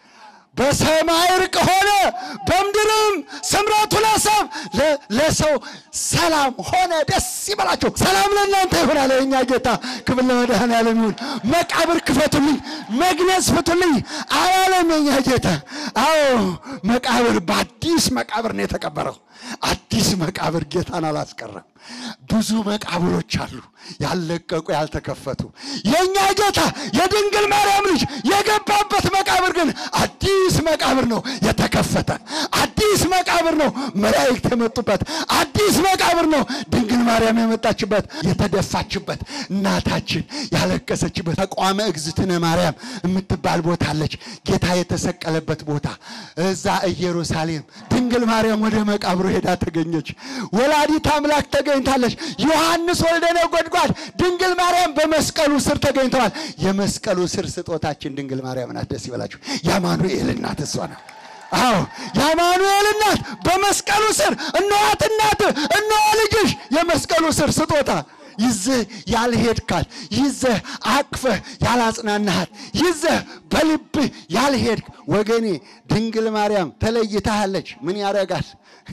በሰማይ እርቅ ሆነ፣ በምድርም ስምረቱ ለሰብ ለ- ለሰው ሰላም ሆነ። ደስ ይበላቸው። ሰላም ለእናንተ ይሁን አለ የእኛ ጌታ። ክብር ለመድኃኔዓለም ይሁን። መቃብር ክፈቱልኝ፣ መግነዝ ፍቱልኝ አላለም የእኛ ጌታ። አዎ መቃብር በአዲስ መቃብር ነው የተቀበረው። አዲስ መቃብር ጌታን አላስቀረም። ብዙ መቃብሮች አሉ ያለቀቁ ያልተከፈቱ። የእኛ ጌታ የድንግል ማርያም ልጅ የገባበት መቃብር ግን አዲስ መቃብር ነው የተከፈተ። አዲስ መቃብር ነው መላእክት የመጡበት። አዲስ መቃብር ነው ድንግል ማርያም የመጣችበት፣ የተደፋችበት፣ እናታችን ያለቀሰችበት ተቋመ እግዝእትነ ማርያም የምትባል ቦታ አለች። ጌታ የተሰቀለበት ቦታ እዛ ኢየሩሳሌም ድንግል ማርያም ወደ መቃብሩ ሄዳ ተገኘች። ወላዲት አምላክ ተገኝታለች። ዮሐንስ ወልደ ነጎድጓድ ድንግል ማርያም በመስቀሉ ስር ተገኝተዋል። የመስቀሉ ስር ስጦታችን ድንግል ማርያም ናት። ደስ ይበላችሁ። የአማኑኤል እናት እሷ ናት። አዎ የአማኑኤል እናት በመስቀሉ ስር እነኋት እናት እነሆ ልጅሽ የመስቀሉ ስር ስጦታ ይዘህ ያልሄድካት ይዘህ አቅፈህ ያላጽናናሃት ይዘህ በልብህ ያልሄድክ ወገኔ ድንግል ማርያም ተለይታሃለች። ምን ያደርጋል?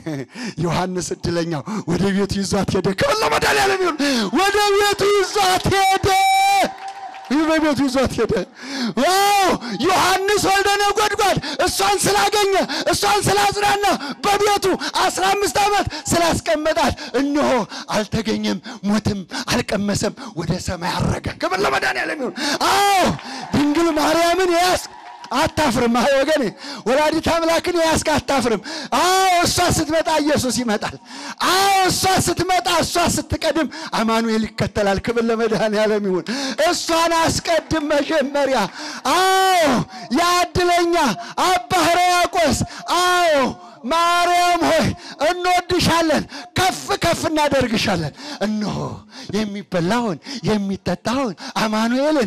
ዮሐንስ እድለኛው ወደ ቤቱ ይዟት ሄደ። ክብር ለመድኃኒዓለም ይሁን። ወደ ቤቱ ይዟት ሄደ። ይህ በቤቱ ይዟት ሄደ። ዋው ዮሐንስ ወልደ ነጎድጓድ እሷን ስላገኘ እሷን ስላጽናና በቤቱ አስራ አምስት ዓመት ስላስቀመጣት እነሆ አልተገኘም፣ ሞትም አልቀመሰም፣ ወደ ሰማይ አረገ። ክብር ለመድኃኒዓለም ይሁን። አዎ ድንግል ማርያምን ያስ አታፍርም። አይ ወገኔ ወላዲት አምላክን ያስክ አታፍርም። አዎ እሷ ስትመጣ ኢየሱስ ይመጣል። አዎ እሷ ስትመጣ እሷ ስትቀድም አማኑኤል ይከተላል። ክብር ለመድኃኔዓለም ይሁን። እሷን አስቀድም መጀመሪያ። አዎ ያድለኛ አባ ሕርያቆስ አዎ ማርያም ሆይ እንወድሻለን፣ ከፍ ከፍ እናደርግሻለን። እነሆ የሚበላውን የሚጠጣውን አማኑኤልን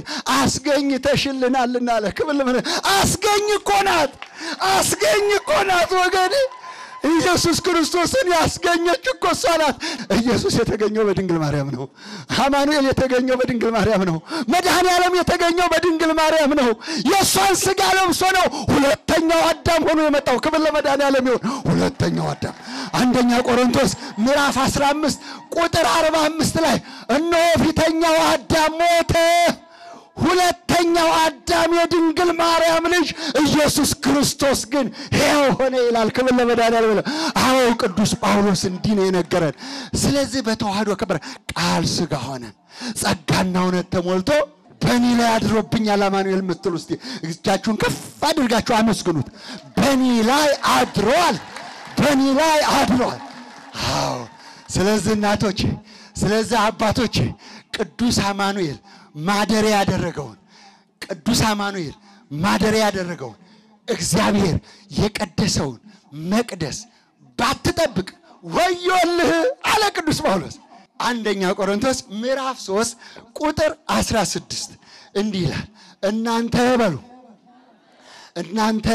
አስገኝተሽልናልና አለ። ክብል አስገኝ እኮ ናት፣ አስገኝ እኮ ናት ወገኔ። ኢየሱስ ክርስቶስን ያስገኘች እኮ እሷ ናት። ኢየሱስ የተገኘው በድንግል ማርያም ነው። አማኑኤል የተገኘው በድንግል ማርያም ነው። መድኃኔ ዓለም የተገኘው በድንግል ማርያም ነው። የእሷን ሥጋ ለብሶ ነው ሁለተኛው አዳም ሆኖ የመጣው። ክብር ለመድኃኔ ዓለም ይሁን። ሁለተኛው አዳም አንደኛ ቆሮንቶስ ምዕራፍ 15 ቁጥር 45 ላይ እነሆ ፊተኛው አዳም ሞተ ሁለተኛው አዳም የድንግል ማርያም ልጅ ኢየሱስ ክርስቶስ ግን ሕያው ሆነ ይላል። ክብር ለመድኃኒዓለም ይላል። አዎ ቅዱስ ጳውሎስ እንዲህ ነው የነገረን። ስለዚህ በተዋህዶ ከበረ ቃል ሥጋ ሆነ ጸጋና እውነት ተሞልቶ በእኔ ላይ አድሮብኛል። አማኑኤል የምትሉ እስቲ እጃችሁን ከፍ አድርጋችሁ አመስግኑት። በእኔ ላይ አድሯል፣ በእኔ ላይ አድሯል። አዎ ስለዚህ እናቶች፣ ስለዚህ አባቶች ቅዱስ አማኑኤል ማደሪያ ያደረገውን ቅዱስ አማኑኤል ማደሪያ ያደረገውን እግዚአብሔር የቀደሰውን መቅደስ ባትጠብቅ ወዮልህ አለ ቅዱስ ጳውሎስ። አንደኛ ቆሮንቶስ ምዕራፍ 3 ቁጥር 16 እንዲህ ይላል፣ እናንተ በሉ እናንተ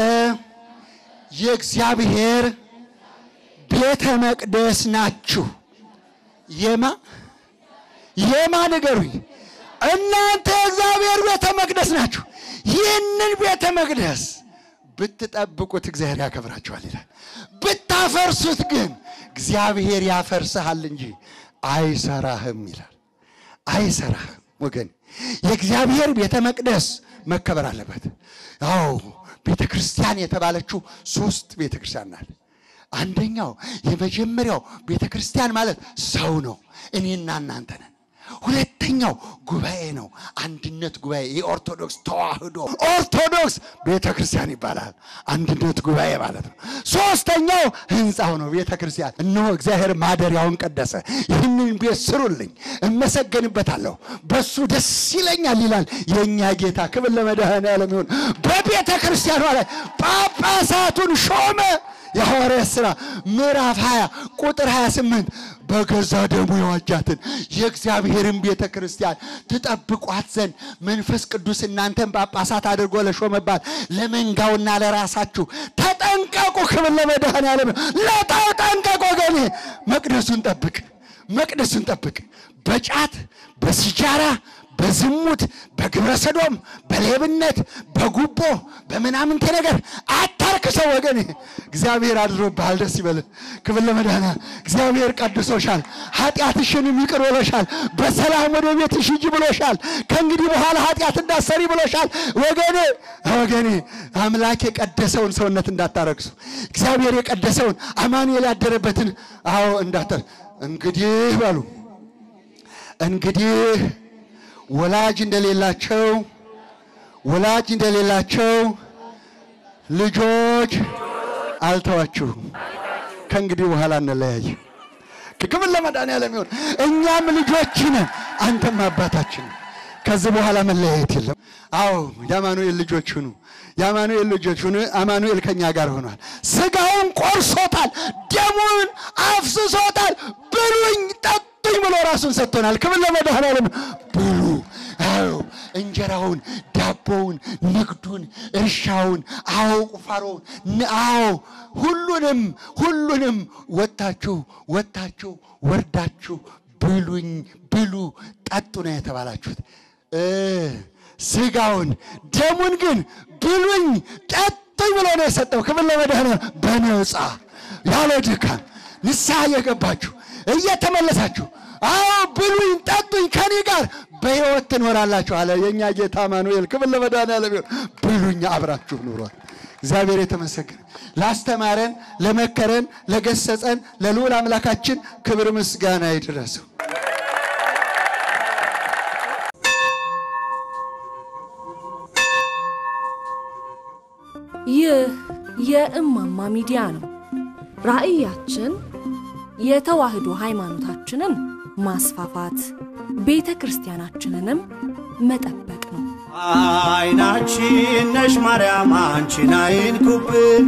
የእግዚአብሔር ቤተ መቅደስ ናችሁ። የማ የማ ንገሩኝ። እናንተ የእግዚአብሔር ቤተ መቅደስ ናችሁ። ይህንን ቤተ መቅደስ ብትጠብቁት እግዚአብሔር ያከብራችኋል ይላል። ብታፈርሱት ግን እግዚአብሔር ያፈርስሃል እንጂ አይሰራህም ይላል። አይሰራህም ወገን። የእግዚአብሔር ቤተ መቅደስ መከበር አለበት። አዎ ቤተ ክርስቲያን የተባለችው ሶስት ቤተ ክርስቲያን ናት። አንደኛው የመጀመሪያው ቤተ ክርስቲያን ማለት ሰው ነው፣ እኔና እናንተ ነን። ሁለተኛው ጉባኤ ነው፣ አንድነት ጉባኤ የኦርቶዶክስ ተዋህዶ ኦርቶዶክስ ቤተ ክርስቲያን ይባላል። አንድነት ጉባኤ ማለት ነው። ሶስተኛው ህንፃው ነው ቤተ ክርስቲያን። እነሆ እግዚአብሔር ማደሪያውን ቀደሰ። ይህንን ቤት ስሩልኝ፣ እመሰገንበታለሁ፣ በሱ ደስ ይለኛል ይላል የእኛ ጌታ። ክብር ለመድኃኔዓለም ይሁን። በቤተ ክርስቲያኗ ላይ ጳጳሳቱን ሾመ። የሐዋርያት ሥራ ምዕራፍ 20 ቁጥር 28 በገዛ ደሙ የዋጃትን የእግዚአብሔርን ቤተ ክርስቲያን ትጠብቋት ዘንድ መንፈስ ቅዱስ እናንተን ጳጳሳት አድርጎ ለሾመባት ለመንጋውና ለራሳችሁ ተጠንቀቁ። ክብር ለመድኃኔዓለም። ለተጠንቀቁ ወገኔ፣ መቅደሱን ጠብቅ፣ መቅደሱን ጠብቅ። በጫት በሲጃራ በዝሙት በግብረ ሰዶም በሌብነት በጉቦ በምናምንቴ ነገር አታርክሰው ወገኔ። እግዚአብሔር አድሮብሃል፣ ደስ ይበልህ። ክብር ለመድኃኔዓለም። እግዚአብሔር ቀድሶሻል፣ ኃጢአትሽንም ይቅር ብሎሻል። በሰላም ወደ ቤትሽ ሂጂ ብሎሻል። ከእንግዲህ በኋላ ኃጢአት እንዳሰሪ ብሎሻል። ወገኔ ወገኔ አምላክ የቀደሰውን ሰውነት እንዳታረክሱ፣ እግዚአብሔር የቀደሰውን አማኑኤል ያደረበትን አዎ እንዳታር እንግዲህ በሉ እንግዲህ ወላጅ እንደሌላቸው ወላጅ እንደሌላቸው ልጆች አልተዋችሁም። ከእንግዲህ በኋላ እንለያይ። ክብር ለመድኃኔዓለም ይሁን። እኛም ልጆች ነን፣ አንተም አባታችን ነህ። ከዚህ በኋላ መለያየት የለም። አዎ የአማኑኤል ልጆች ሁኑ፣ የአማኑኤል ልጆች ሁኑ። አማኑኤል ከኛ ጋር ሆኗል። ስጋውን ቆርሶታል፣ ደሙን አፍስሶታል። ብሉኝ ጠጡኝ ብሎ ራሱን ሰጥቶናል። ክብር ለመድኃኔዓለም ብሉ። አዎ እንጀራውን፣ ዳቦውን፣ ንግዱን፣ እርሻውን፣ አዎ ቁፋሮውን፣ ን- አዎ ሁሉንም ሁሉንም ወጥታችሁ ወጥታችሁ ወርዳችሁ ብሉኝ ብሉ ጠጡ ነው የተባላችሁት። እ ስጋውን ደሙን ግን ብሉኝ ጠጡኝ ብሎ ነው የሰጠው። ክብር ለመድኃኔዓለም በነፃ ያለ ድካም ንስሐ እየገባችሁ እየተመለሳችሁ አዎ ብሉኝ ጠጡኝ ከኔ ጋር በሕይወት ትኖራላችሁ አለ የእኛ ጌታ አማኑኤል። ክብር ለመድኃኔዓለም ይሁን። ብሉኝ አብራችሁ ኑሯል። እግዚአብሔር የተመሰገነ ላስተማረን፣ ለመከረን፣ ለገሰጸን ለልዑል አምላካችን ክብር ምስጋና ይድረሰው። ይህ የእማማ ሚዲያ ነው። ራዕያችን የተዋህዶ ሃይማኖታችንን ማስፋፋት፣ ቤተ ክርስቲያናችንንም መጠበቅ ነው። አይናችን ነሽ ማርያም አንቺን አይንኩብን፣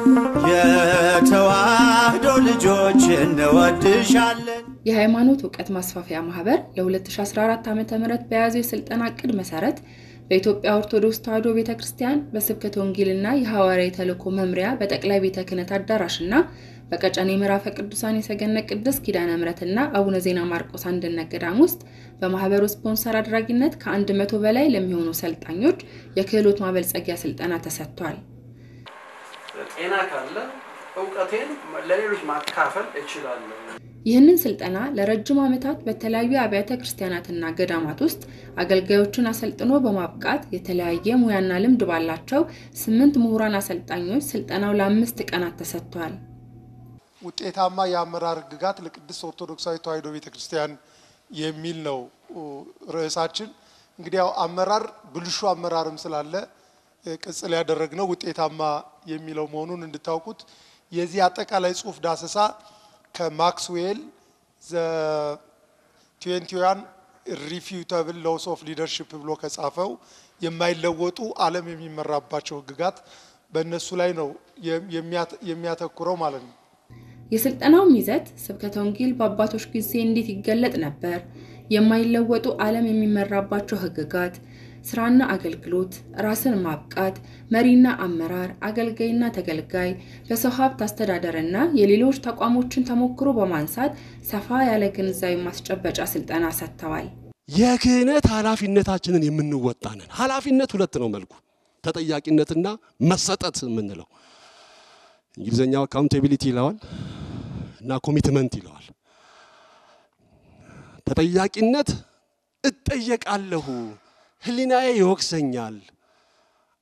የተዋህዶ ልጆች እንወድሻለን። የሃይማኖት እውቀት ማስፋፊያ ማህበር ለ2014 ዓ ም በያዘው የስልጠና እቅድ መሰረት በኢትዮጵያ ኦርቶዶክስ ተዋሕዶ ቤተ ክርስቲያን በስብከተ ወንጌልና የሐዋርያዊ ተልእኮ መምሪያ በጠቅላይ ቤተ ክህነት አዳራሽና በቀጨኔ ምዕራፈ ቅዱሳን የሰገነት ቅድስት ኪዳነ ምሕረትና አቡነ ዜና ማርቆስ አንድነት ገዳም ውስጥ በማህበሩ ስፖንሰር አድራጊነት ከአንድ መቶ በላይ ለሚሆኑ ሰልጣኞች የክህሎት ማበልጸጊያ ስልጠና ተሰጥቷል። ጤና ካለ እውቀቴን ለሌሎች ማካፈል እችላለሁ። ይህንን ስልጠና ለረጅም ዓመታት በተለያዩ አብያተ ክርስቲያናትና ገዳማት ውስጥ አገልጋዮችን አሰልጥኖ በማብቃት የተለያየ ሙያና ልምድ ባላቸው ስምንት ምሁራን አሰልጣኞች ስልጠናው ለአምስት ቀናት ተሰጥቷል። ውጤታማ የአመራር ሕግጋት ለቅድስት ኦርቶዶክሳዊ ተዋሕዶ ቤተ ክርስቲያን የሚል ነው ርዕሳችን። እንግዲህ ያው አመራር ብልሹ አመራርም ስላለ እ፣ ቅጽል ያደረግነው ውጤታማ የሚለው መሆኑን እንድታውቁት የዚህ አጠቃላይ ጽሑፍ ዳሰሳ ከማክስዌል ዘ ትዌንቲዋን ሪፊዩተብል ሎስ ኦፍ ሊደርሽፕ ብሎ ከጻፈው የማይለወጡ ዓለም የሚመራባቸው ሕግጋት በእነሱ ላይ ነው የሚያተ- የሚያተኩረው ማለት ነው። የስልጠናውም ይዘት ስብከተ ወንጌል በአባቶች ጊዜ እንዴት ይገለጥ ነበር፣ የማይለወጡ ዓለም የሚመራባቸው ህግጋት፣ ስራና አገልግሎት፣ ራስን ማብቃት፣ መሪና አመራር፣ አገልጋይና ተገልጋይ፣ በሰው ሀብት አስተዳደርና የሌሎች ተቋሞችን ተሞክሮ በማንሳት ሰፋ ያለ ግንዛቤ ማስጨበጫ ስልጠና ሰጥተዋል። የክህነት ኃላፊነታችንን የምንወጣ ነን። ኃላፊነት ሁለት ነው መልኩ፣ ተጠያቂነትና መሰጠት የምንለው እንግሊዝኛው አካውንቴቢሊቲ ይለዋል እና ኮሚትመንት ይለዋል። ተጠያቂነት እጠየቃለሁ፣ ህሊናዬ ይወቅሰኛል፣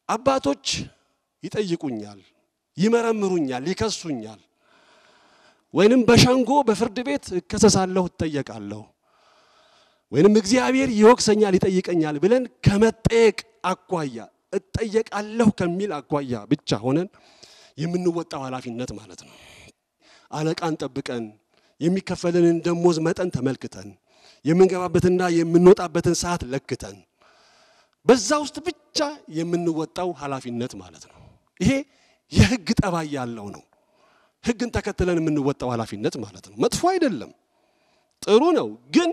አባቶች ይጠይቁኛል፣ ይመረምሩኛል፣ ይከሱኛል፣ ወይንም በሸንጎ በፍርድ ቤት እከሰሳለሁ፣ እጠየቃለሁ፣ ወይንም እግዚአብሔር ይወቅሰኛል፣ ይጠይቀኛል ብለን ከመጠየቅ አኳያ እጠየቃለሁ ከሚል አኳያ ብቻ ሆነን የምንወጣው ኃላፊነት ማለት ነው። አለቃን ጠብቀን የሚከፈለንን ደሞዝ መጠን ተመልክተን የምንገባበትና የምንወጣበትን ሰዓት ለክተን በዛ ውስጥ ብቻ የምንወጣው ኃላፊነት ማለት ነው። ይሄ የህግ ጠባይ ያለው ነው። ህግን ተከትለን የምንወጣው ኃላፊነት ማለት ነው። መጥፎ አይደለም፣ ጥሩ ነው። ግን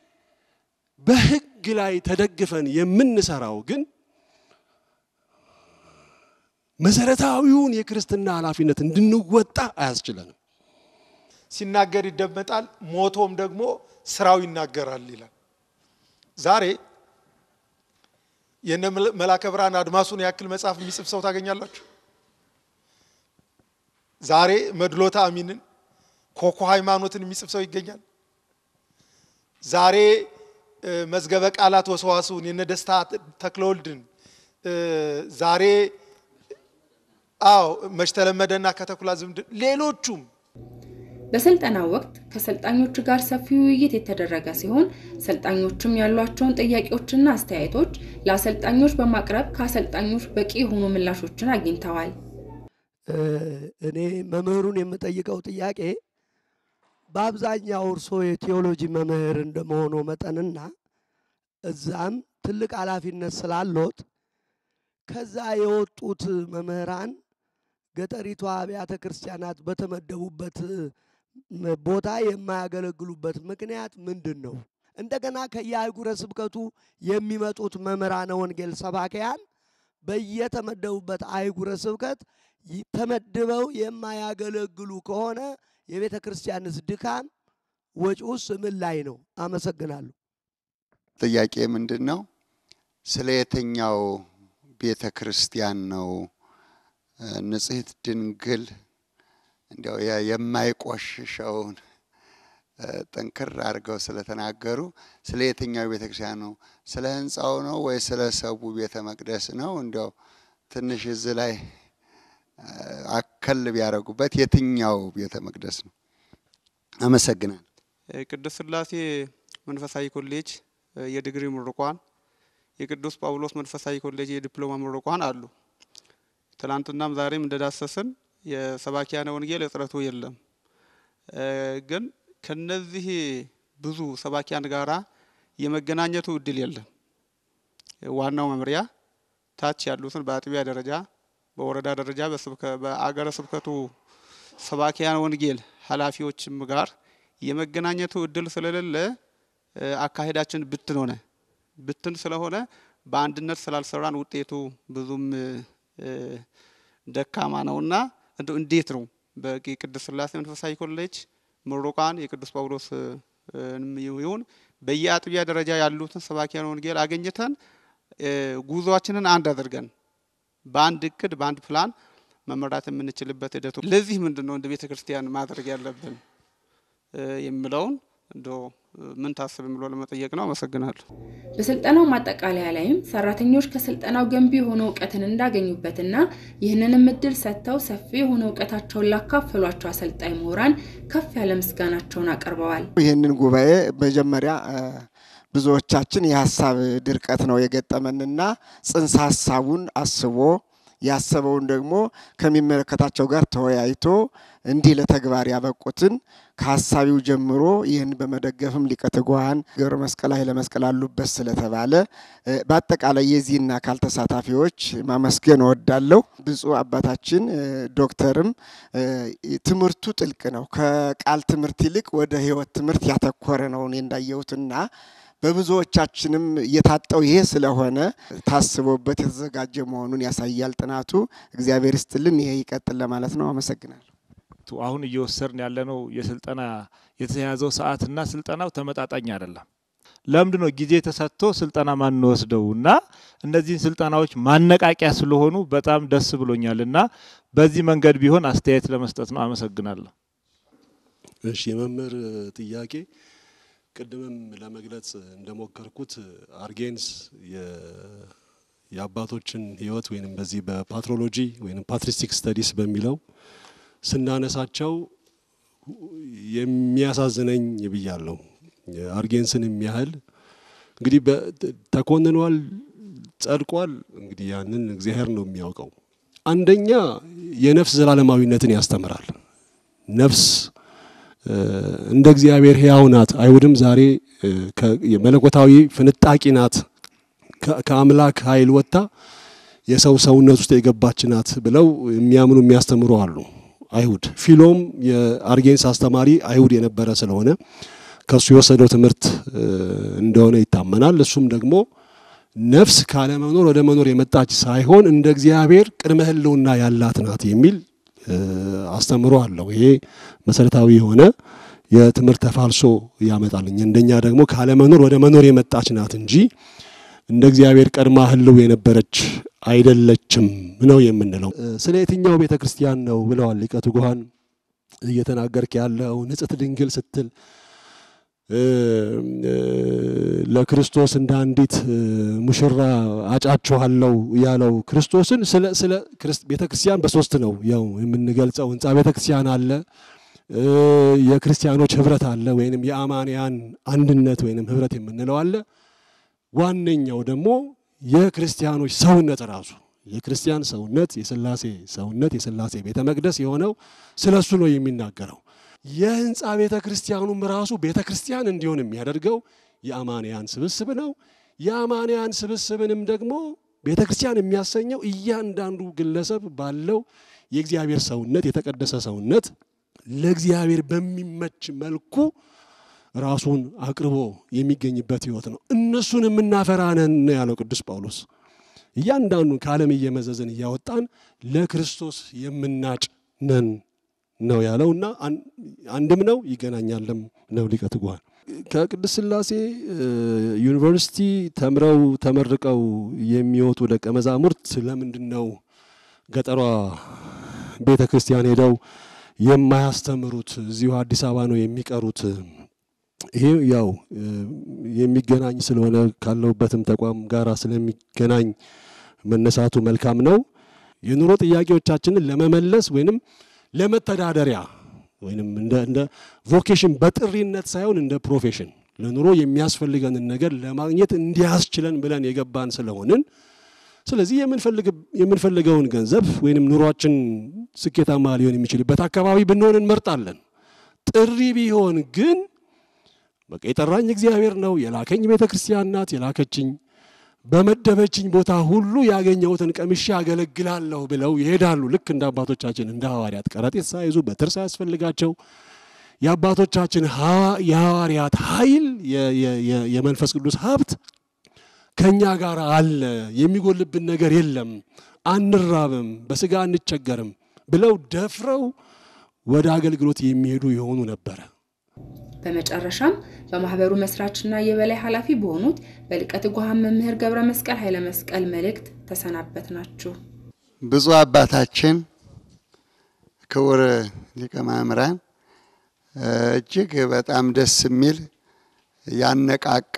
በህግ ላይ ተደግፈን የምንሰራው ግን መሰረታዊውን የክርስትና ኃላፊነት እንድንወጣ አያስችለንም። ሲናገር ይደመጣል፣ ሞቶም ደግሞ ስራው ይናገራል ይላል። ዛሬ የነ መላከ ብርሃን አድማሱን ያክል መጽሐፍ የሚጽፍ ሰው ታገኛላችሁ? ዛሬ መድሎታ አሚንን ኮኮ ሃይማኖትን የሚጽፍ ሰው ይገኛል? ዛሬ መዝገበ ቃላት ወሰዋስውን የነ ደስታ ተክለወልድን ዛሬ አዎ መች ተለመደና ከተኩላ ዝምድን ሌሎቹም በስልጠናው ወቅት ከሰልጣኞቹ ጋር ሰፊ ውይይት የተደረገ ሲሆን ሰልጣኞቹም ያሏቸውን ጥያቄዎችና አስተያየቶች ለአሰልጣኞች በማቅረብ ከአሰልጣኞች በቂ የሆኑ ምላሾችን አግኝተዋል። እኔ መምህሩን የምጠይቀው ጥያቄ በአብዛኛው እርሶ የቴዎሎጂ መምህር እንደመሆኑ መጠንና እዛም ትልቅ ኃላፊነት ስላሎት ከዛ የወጡት መምህራን ገጠሪቷ አብያተ ክርስቲያናት በተመደቡበት ቦታ የማያገለግሉበት ምክንያት ምንድን ነው? እንደገና ከየአህጉረ ስብከቱ የሚመጡት መምህራነ ወንጌል ሰባኪያን በየተመደቡበት አህጉረ ስብከት ተመድበው የማያገለግሉ ከሆነ የቤተ ክርስቲያንስ ድካም ወጪውስ ምን ላይ ነው? አመሰግናለሁ። ጥያቄ ምንድን ነው? ስለ የትኛው ቤተ ክርስቲያን ነው ንጽሕት ድንግል እንዲያው የማይቆሽሸውን ጠንክር አድርገው ስለተናገሩ ስለ የትኛው ቤተ ክርስቲያን ነው? ስለ ህንፃው ነው ወይ ስለ ሰቡ ቤተ መቅደስ ነው? እንዲያው ትንሽ እዚህ ላይ አከል ቢያደርጉበት የትኛው ቤተ መቅደስ ነው? አመሰግናል። ቅዱስ ሥላሴ መንፈሳዊ ኮሌጅ የዲግሪ ምሩቋን፣ የቅዱስ ጳውሎስ መንፈሳዊ ኮሌጅ የዲፕሎማ ምሩቋን አሉ። ትናንትናም ዛሬም እንደዳሰስን የሰባኪያነ ወንጌል እጥረቱ የለም። ግን ከነዚህ ብዙ ሰባኪያን ጋራ የመገናኘቱ እድል የለም። ዋናው መምሪያ ታች ያሉትን በአጥቢያ ደረጃ፣ በወረዳ ደረጃ፣ በአገረ ስብከቱ ሰባኪያን ወንጌል ኃላፊዎችም ጋር የመገናኘቱ እድል ስለሌለ አካሄዳችን ብትን ሆነ። ብትን ስለሆነ በአንድነት ስላልሰራን ውጤቱ ብዙም ደካማ ነውና እንደው እንዴት ነው በቅድስት ሥላሴ መንፈሳዊ ኮሌጅ ምሩቃን የቅዱስ ጳውሎስ ይሁን በየአጥቢያ ደረጃ ያሉትን ሰባኪያን ወንጌል አገኝተን ጉዟችንን አንድ አድርገን በአንድ እቅድ በአንድ ፕላን መመራት የምንችልበት ሂደቱ ለዚህ ምንድን ነው እንደ ቤተ ክርስቲያን ማድረግ ያለብን የሚለውን እንዶ ምን ታስብ የሚለው ለመጠየቅ ነው። አመሰግናለሁ። በስልጠናው ማጠቃለያ ላይም ሰራተኞች ከስልጠናው ገንቢ የሆነ እውቀትን እንዳገኙበትና ይህንንም እድል ሰጥተው ሰፊ የሆነ እውቀታቸውን ላካፈሏቸው አሰልጣኝ ምሁራን ከፍ ያለ ምስጋናቸውን አቅርበዋል። ይህንን ጉባኤ መጀመሪያ ብዙዎቻችን የሀሳብ ድርቀት ነው የገጠመንና ጽንሰ ሀሳቡን አስቦ ያሰበውን ደግሞ ከሚመለከታቸው ጋር ተወያይቶ እንዲህ ለተግባር ያበቁትን ከሀሳቢው ጀምሮ ይህን በመደገፍም ሊቀ ትጉሃን ገብረ መስቀል ኃይለ መስቀል አሉበት ስለተባለ በአጠቃላይ የዚህን አካል ተሳታፊዎች ማመስገን እወዳለሁ። ብፁዕ አባታችን ዶክተርም ትምህርቱ ጥልቅ ነው። ከቃል ትምህርት ይልቅ ወደ ሕይወት ትምህርት ያተኮረ ነው እኔ እንዳየሁትና በብዙዎቻችንም የታጠው ይሄ ስለሆነ ታስቦበት የተዘጋጀ መሆኑን ያሳያል ጥናቱ። እግዚአብሔር ይስጥልን፣ ይሄ ይቀጥል ለማለት ነው። አመሰግናለሁ። አሁን እየወሰድን ያለነው የስልጠና የተያዘው ሰዓትና ስልጠናው ተመጣጣኝ አይደለም። ለምንድን ነው ጊዜ ተሰጥቶ ስልጠና ማንወስደው? እና እነዚህን ስልጠናዎች ማነቃቂያ ስለሆኑ በጣም ደስ ብሎኛል እና በዚህ መንገድ ቢሆን አስተያየት ለመስጠት ነው። አመሰግናለሁ። እሺ፣ የመምህር ጥያቄ ቅድምም ለመግለጽ እንደሞከርኩት አርጌንስ የአባቶችን ሕይወት ወይንም በዚህ በፓትሮሎጂ ወይንም ፓትሪስቲክ ስተዲስ በሚለው ስናነሳቸው የሚያሳዝነኝ ብያለሁ። አርጌንስን የሚያህል እንግዲህ ተኮንኗል፣ ጸድቋል። እንግዲህ ያንን እግዚአብሔር ነው የሚያውቀው። አንደኛ የነፍስ ዘላለማዊነትን ያስተምራል። ነፍስ እንደ እግዚአብሔር ሕያው ናት። አይሁድም ዛሬ የመለኮታዊ ፍንጣቂ ናት ከአምላክ ኃይል ወጥታ የሰው ሰውነት ውስጥ የገባች ናት ብለው የሚያምኑ የሚያስተምሩ አሉ። አይሁድ ፊሎም የአርጌንስ አስተማሪ አይሁድ የነበረ ስለሆነ ከሱ የወሰደው ትምህርት እንደሆነ ይታመናል። እሱም ደግሞ ነፍስ ካለመኖር ወደ መኖር የመጣች ሳይሆን እንደ እግዚአብሔር ቅድመ ሕልውና ያላት ናት የሚል አስተምሮ አለው። ይሄ መሰረታዊ የሆነ የትምህርት ተፋልሶ ያመጣልኝ። እንደኛ ደግሞ ካለመኖር ወደ መኖር የመጣች ናት እንጂ እንደ እግዚአብሔር ቀድማ ሕልው የነበረች አይደለችም ነው የምንለው። ስለ የትኛው ቤተ ክርስቲያን ነው ብለዋል ሊቀ ትጉሃን እየተናገርክ ያለው ንጽሕት ድንግል ስትል ለክርስቶስ እንደ አንዲት ሙሽራ አጫችኋለሁ ያለው ክርስቶስን ስለ ቤተ ክርስቲያን በሶስት ነው ያው የምንገልጸው። ህንፃ ቤተ ክርስቲያን አለ፣ የክርስቲያኖች ህብረት አለ፣ ወይንም የአማንያን አንድነት ወይንም ህብረት የምንለው አለ። ዋነኛው ደግሞ የክርስቲያኖች ሰውነት ራሱ የክርስቲያን ሰውነት የስላሴ ሰውነት የስላሴ ቤተ መቅደስ የሆነው ስለሱ ነው የሚናገረው። የህንፃ ቤተ ክርስቲያኑም ራሱ ቤተ ክርስቲያን እንዲሆን የሚያደርገው የአማንያን ስብስብ ነው። የአማንያን ስብስብንም ደግሞ ቤተ ክርስቲያን የሚያሰኘው እያንዳንዱ ግለሰብ ባለው የእግዚአብሔር ሰውነት የተቀደሰ ሰውነት ለእግዚአብሔር በሚመች መልኩ ራሱን አቅርቦ የሚገኝበት ህይወት ነው። እነሱን የምናፈራ ነን ነው ያለው ቅዱስ ጳውሎስ። እያንዳንዱን ከዓለም እየመዘዝን እያወጣን ለክርስቶስ የምናጭ ነን ነው ያለው እና አንድም ነው ይገናኛልም ነው ሊቀ ትጉሃን። ከቅድስት ሥላሴ ዩኒቨርሲቲ ተምረው ተመርቀው የሚወጡ ደቀ መዛሙርት ለምንድን ነው ገጠሯ ቤተ ክርስቲያን ሄደው የማያስተምሩት? እዚሁ አዲስ አበባ ነው የሚቀሩት? ይሄ ያው የሚገናኝ ስለሆነ ካለሁበትም ተቋም ጋራ ስለሚገናኝ መነሳቱ መልካም ነው። የኑሮ ጥያቄዎቻችንን ለመመለስ ወይንም ለመተዳደሪያ ወይንም እንደ እንደ ቮኬሽን በጥሪነት ሳይሆን እንደ ፕሮፌሽን ለኑሮ የሚያስፈልገንን ነገር ለማግኘት እንዲያስችለን ብለን የገባን ስለሆንን ስለዚህ የምንፈልገውን ገንዘብ ወይንም ኑሯችን ስኬታማ ሊሆን የሚችልበት አካባቢ ብንሆን እንመርጣለን። ጥሪ ቢሆን ግን በቃ የጠራኝ እግዚአብሔር ነው፣ የላከኝ ቤተ ክርስቲያን ናት የላከችኝ በመደበችኝ ቦታ ሁሉ ያገኘሁትን ቀምሼ አገለግላለሁ ብለው ይሄዳሉ። ልክ እንደ አባቶቻችን እንደ ሐዋርያት ከረጢት ሳይዙ በትር ሳያስፈልጋቸው የአባቶቻችን የሐዋርያት ኃይል የመንፈስ ቅዱስ ሀብት ከኛ ጋር አለ፣ የሚጎልብን ነገር የለም፣ አንራብም፣ በስጋ አንቸገርም ብለው ደፍረው ወደ አገልግሎት የሚሄዱ የሆኑ ነበረ። በመጨረሻም በማህበሩ መስራችና የበላይ ኃላፊ በሆኑት በሊቀ ትጉሃን መምህር ገብረ መስቀል ኃይለ መስቀል መልእክት ተሰናበት ናችሁ። ብፁዕ አባታችን ክቡር ሊቀ ማእምራን እጅግ በጣም ደስ የሚል ያነቃቃ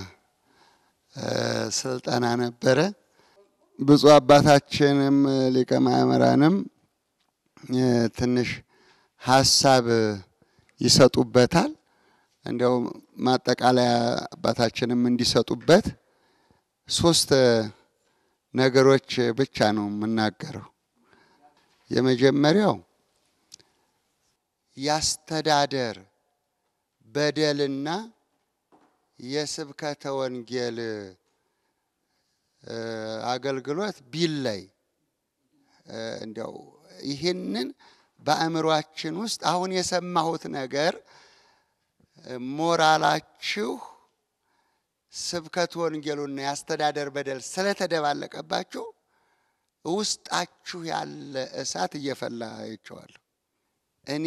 ስልጠና ነበረ። ብፁዕ አባታችንም ሊቀ ማእምራንም ትንሽ ሀሳብ ይሰጡበታል። እንዲያው ማጠቃለያ አባታችንም እንዲሰጡበት ሶስት ነገሮች ብቻ ነው የምናገረው። የመጀመሪያው ያስተዳደር በደልና የስብከተ ወንጌል አገልግሎት ቢለይ እንዲያው ይህንን በአእምሯችን ውስጥ አሁን የሰማሁት ነገር ሞራላችሁ ስብከት ወንጌሉና የአስተዳደር በደል ስለተደባለቀባችሁ ውስጣችሁ ያለ እሳት እየፈላ አይቼዋለሁ። እኔ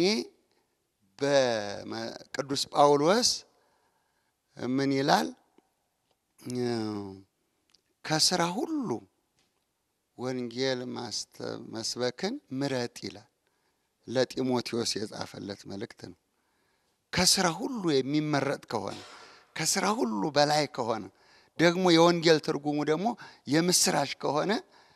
በቅዱስ ጳውሎስ ምን ይላል? ከስራ ሁሉ ወንጌል መስበክን ምረጥ ይላል። ለጢሞቴዎስ የጻፈለት መልእክት ነው። ከስራ ሁሉ የሚመረጥ ከሆነ ከስራ ሁሉ በላይ ከሆነ ደግሞ የወንጌል ትርጉሙ ደግሞ የምስራች ከሆነ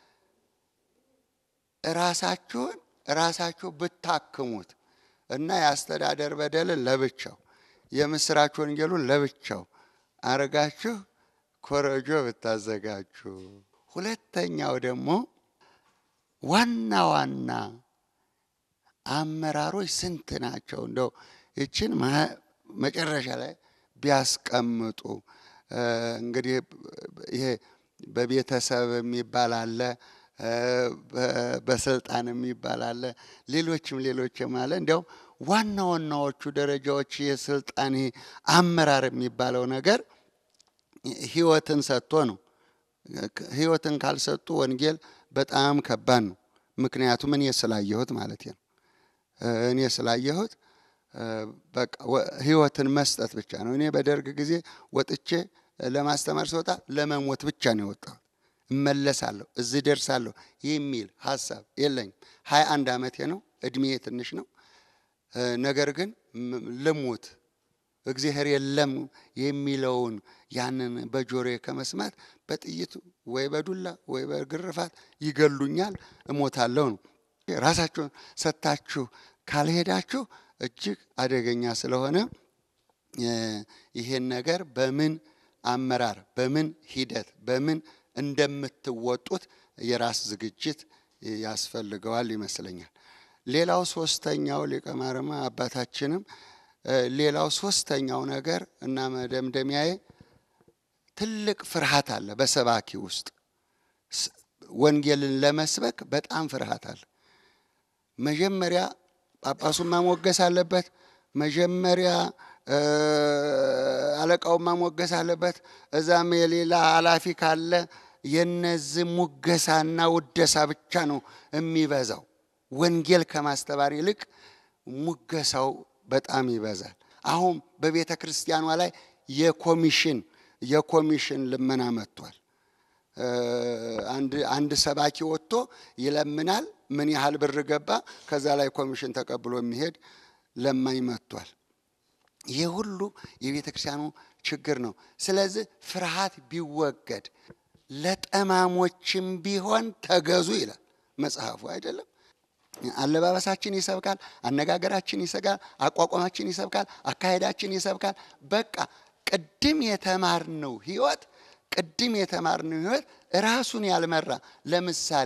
ራሳችሁን ራሳችሁ ብታክሙት እና የአስተዳደር በደልን ለብቻው የምስራች ወንጌሉን ለብቻው አረጋችሁ ኮረጆ ብታዘጋጁ። ሁለተኛው ደግሞ ዋና ዋና አመራሮች ስንት ናቸው? እንደው ይችን መጨረሻ ላይ ቢያስቀምጡ እንግዲህ ይሄ በቤተሰብ የሚባል አለ፣ በስልጣን የሚባል አለ፣ ሌሎችም ሌሎችም አለ። እንዲያው ዋና ዋናዎቹ ደረጃዎች የስልጣን አመራር የሚባለው ነገር ህይወትን ሰጥቶ ነው። ህይወትን ካልሰጡ ወንጌል በጣም ከባድ ነው። ምክንያቱም እኔ ስላየሁት ማለት ነው። እኔ ስላየሁት በቃ ህይወትን መስጠት ብቻ ነው። እኔ በደርግ ጊዜ ወጥቼ ለማስተማር ስወጣ ለመሞት ብቻ ነው የወጣሁት። እመለሳለሁ፣ እዚህ ደርሳለሁ የሚል ሀሳብ የለኝም። ሀያ አንድ ዓመቴ ነው፣ እድሜ ትንሽ ነው። ነገር ግን ልሙት እግዚአብሔር የለም የሚለውን ያንን በጆሮዬ ከመስማት በጥይት ወይ በዱላ ወይ በግርፋት ይገሉኛል፣ እሞታለሁ ነው። ራሳችሁን ሰጥታችሁ ካልሄዳችሁ እጅግ አደገኛ ስለሆነ ይሄን ነገር በምን አመራር፣ በምን ሂደት፣ በምን እንደምትወጡት የራስ ዝግጅት ያስፈልገዋል ይመስለኛል። ሌላው ሶስተኛው ሊቀ ማርያም አባታችንም ሌላው ሶስተኛው ነገር እና መደምደሚያዬ ትልቅ ፍርሃት አለ በሰባኪ ውስጥ ወንጌልን ለመስበክ በጣም ፍርሃት አለ። መጀመሪያ ጳጳሱን ማሞገስ አለበት። መጀመሪያ አለቃውን ማሞገስ አለበት። እዛም የሌላ ኃላፊ ካለ የነዚህ ሙገሳና ውደሳ ብቻ ነው የሚበዛው። ወንጌል ከማስተማር ይልቅ ሙገሳው በጣም ይበዛል። አሁን በቤተ ክርስቲያኗ ላይ የኮሚሽን የኮሚሽን ልመና መጥቷል። አንድ ሰባኪ ወጥቶ ይለምናል። ምን ያህል ብር ገባ፣ ከዛ ላይ ኮሚሽን ተቀብሎ የሚሄድ ለማኝ መጥቷል። ይህ ሁሉ የቤተ ክርስቲያኑ ችግር ነው። ስለዚህ ፍርሃት ቢወገድ ለጠማሞችም ቢሆን ተገዙ ይላል መጽሐፉ አይደለም። አለባበሳችን ይሰብካል፣ አነጋገራችን ይሰጋል፣ አቋቋማችን ይሰብካል፣ አካሄዳችን ይሰብካል። በቃ ቅድም የተማርነው ህይወት ቅድም የተማርነው ህይወት ራሱን ያልመራ ለምሳሌ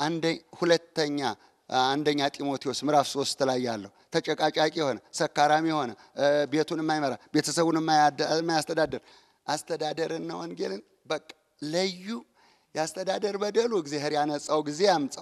ሁለተኛ አንደኛ ጢሞቴዎስ ምዕራፍ ሶስት ላይ ያለው ተጨቃጫቂ የሆነ ሰካራሚ የሆነ ቤቱን የማይመራ ቤተሰቡን የማያስተዳድር አስተዳደርና ወንጌልን በቃ ለዩ። የአስተዳደር በደሉ እግዚአብሔር ያነጻው ጊዜ ያምጻው።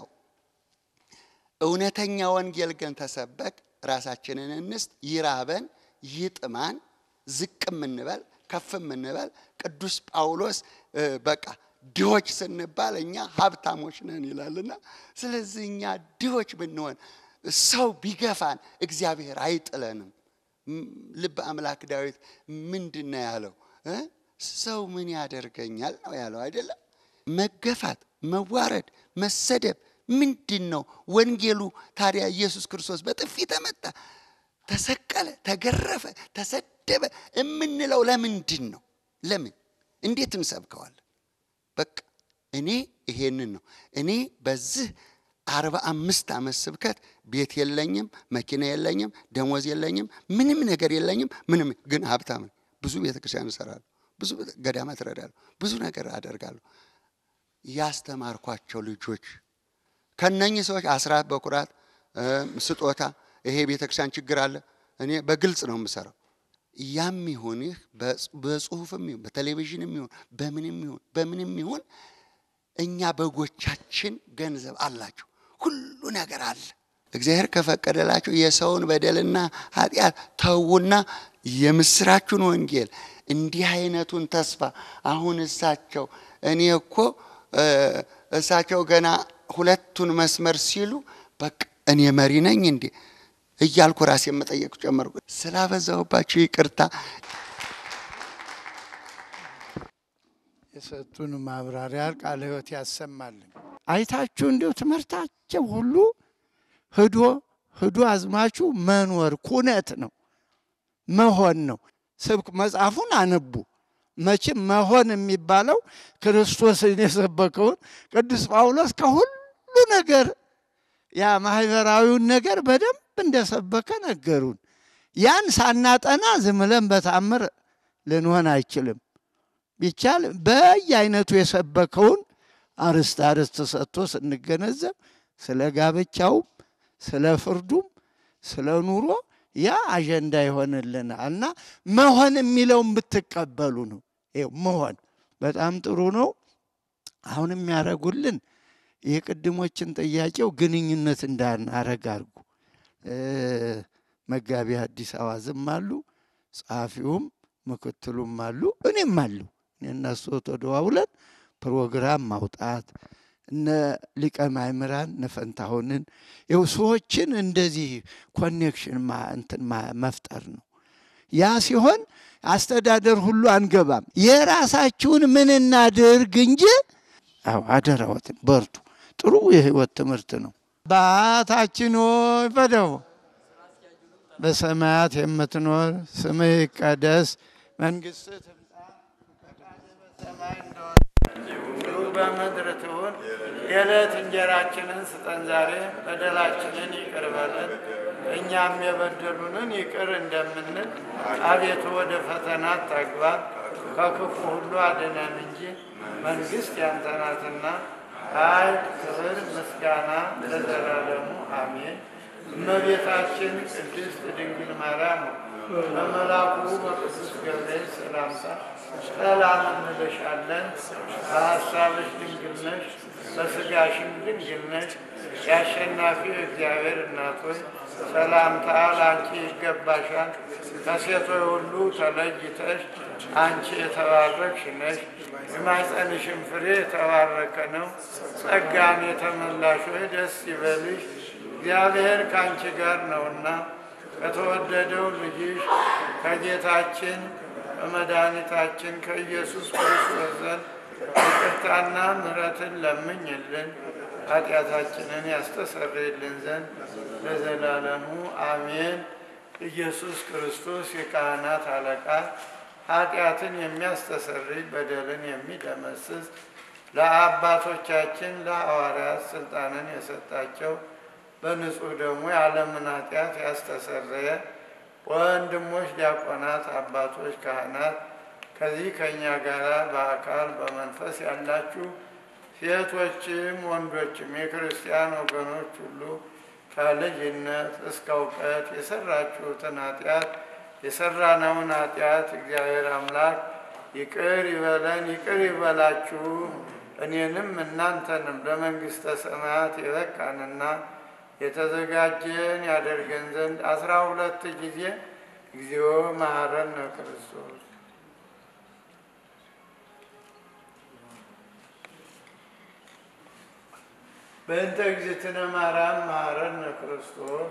እውነተኛ ወንጌል ግን ተሰበክ፣ ራሳችንን እንስጥ፣ ይራበን፣ ይጥማን፣ ዝቅ የምንበል ከፍ የምንበል ቅዱስ ጳውሎስ በቃ ድሆች ስንባል እኛ ሀብታሞች ነን ይላልና፣ ስለዚህ እኛ ድሆች ብንሆን ሰው ቢገፋን እግዚአብሔር አይጥለንም። ልበ አምላክ ዳዊት ምንድን ነው ያለው? ሰው ምን ያደርገኛል ነው ያለው አይደለም? መገፋት፣ መዋረድ፣ መሰደብ ምንድን ነው? ወንጌሉ ታዲያ ኢየሱስ ክርስቶስ በጥፊ ተመታ፣ ተሰቀለ፣ ተገረፈ፣ ተሰደበ የምንለው ለምንድን ነው? ለምን? እንዴት እንሰብከዋለን? በቃ እኔ ይሄንን ነው እኔ በዚህ አርባ አምስት ዓመት ስብከት ቤት የለኝም፣ መኪና የለኝም፣ ደሞዝ የለኝም፣ ምንም ነገር የለኝም። ምንም ግን ሀብታም ነኝ። ብዙ ቤተ ክርስቲያን እሰራለሁ፣ ብዙ ገዳማት እረዳለሁ፣ ብዙ ነገር አደርጋለሁ። ያስተማርኳቸው ልጆች ከነኚህ ሰዎች አስራት በኩራት ስጦታ፣ ይሄ ቤተ ክርስቲያን ችግር አለ። እኔ በግልጽ ነው የምሰራው። ያም ይሁን ይህ በጽሁፍም ይሁን በቴሌቪዥንም ይሁን በምንም ይሁን በምንም ይሁን እኛ በጎቻችን ገንዘብ አላቸው፣ ሁሉ ነገር አለ። እግዚአብሔር ከፈቀደላቸው የሰውን በደልና ኃጢአት ተዉና የምስራቹን ወንጌል እንዲህ አይነቱን ተስፋ አሁን እሳቸው እኔ እኮ እሳቸው ገና ሁለቱን መስመር ሲሉ በቃ እኔ መሪ ነኝ እንዴ እያልኩ ራሴ መጠየቅ ጨመርኩ። ስላበዛሁባቸው ይቅርታ። የሰጡን ማብራሪያ ቃለ ሕይወት ያሰማልን። አይታችሁ እንዲሁ ትምህርታቸው ሁሉ ህዶ ህዶ አዝማቹ መኖር ኩነት ነው መሆን ነው። ስብክ መጽሐፉን አንቡ መቼም መሆን የሚባለው ክርስቶስን የሰበከውን ቅዱስ ጳውሎስ ከሁሉ ነገር ያ ማህበራዊውን ነገር በደንብ እንደሰበከ ነገሩን። ያን ሳናጠና ዝም ብለን በታምር ልንሆን አይችልም። ቢቻል በየአይነቱ የሰበከውን አርስት አርስት ሰጥቶ ስንገነዘብ ስለ ጋብቻውም ስለ ፍርዱም ስለ ኑሮ ያ አጀንዳ ይሆንልናል እና መሆን የሚለውን ብትቀበሉ ነው። ይኸው መሆን በጣም ጥሩ ነው። አሁን የሚያደርጉልን የቅድሞችን ጥያቄው ግንኙነት እንዳናረግ አድርጉ። መጋቢ አዲስ አዋዝም አሉ፣ ጸሐፊውም ምክትሉም አሉ፣ እኔም አሉ። እነሱ ተደዋውለን ፕሮግራም ማውጣት እነ ሊቀ ማእምራን ነፈንታሁንን ይኸው ሰዎችን እንደዚህ ኮኔክሽን እንትን መፍጠር ነው። ያ ሲሆን አስተዳደር ሁሉ አንገባም። የራሳችሁን ምን እናድርግ እንጂ አዎ አደራዎትን በርቱ። ጥሩ የህይወት ትምህርት ነው። አባታችን ሆይ በደው በሰማያት የምትኖር ስምህ ይቀደስ፣ መንግስትህ ትምጣ፣ ፈቃድህ በሰማይ እንደሆነ እንዲሁ በምድር ትሁን። የዕለት እንጀራችንን ስጠን ዛሬ፣ በደላችንን ይቅር በለን እኛም የበደሉንን ይቅር እንደምንል፣ አቤቱ ወደ ፈተና አታግባን፣ ከክፉ ሁሉ አድነን እንጂ መንግስት ያንተ ናትና ኃይል፣ ክብር፣ ምስጋና ለዘላለሙ አሜን። እመቤታችን ቅድስት ድንግል ማርያም በመልአኩ በቅዱስ ገብርኤል ሰላምታ ሰላም እንልሻለን። በሐሳብሽ ድንግል ነሽ፣ በሥጋሽም ድንግል ነሽ። የአሸናፊው እግዚአብሔር እናት ሆይ ሰላምታ ለአንቺ ይገባሻል። ከሴቶች ሁሉ ተለይተሽ አንቺ የተባረክሽ ነሽ። የማኅፀንሽም ፍሬ የተባረከ ነው። ጸጋን የተመላሽ ሆይ ደስ ይበልሽ፣ እግዚአብሔር ከአንቺ ጋር ነውና ከተወደደው ልጅሽ ከጌታችን በመድኃኒታችን ከኢየሱስ ክርስቶስ ዘንድ ይቅርታና ምሕረትን ለምኝልን ኃጢአታችንን ያስተሰርይልን ዘንድ ለዘላለሙ አሜን። ኢየሱስ ክርስቶስ የካህናት አለቃ ኃጢአትን የሚያስተሰርይ በደልን የሚደመስስ ለአባቶቻችን ለሐዋርያት ስልጣንን የሰጣቸው በንጹሕ ደግሞ የዓለምን ኃጢአት ያስተሰረየ ወንድሞች ዲያቆናት፣ አባቶች ካህናት፣ ከዚህ ከእኛ ጋር በአካል በመንፈስ ያላችሁ ሴቶችም ወንዶችም የክርስቲያን ወገኖች ሁሉ ከልጅነት እስከ እውቀት የሰራችሁትን ኃጢአት የሰራነውን ኃጢአት እግዚአብሔር አምላክ ይቅር ይበለን፣ ይቅር ይበላችሁ። እኔንም እናንተንም ለመንግሥተ ሰማያት የበቃንና የተዘጋጀን ያደርገን ዘንድ አስራ ሁለት ጊዜ እግዚኦ መሐረነ ክርስቶስ በእንተ እግዝእትነ ማርያም መሐረነ ክርስቶስ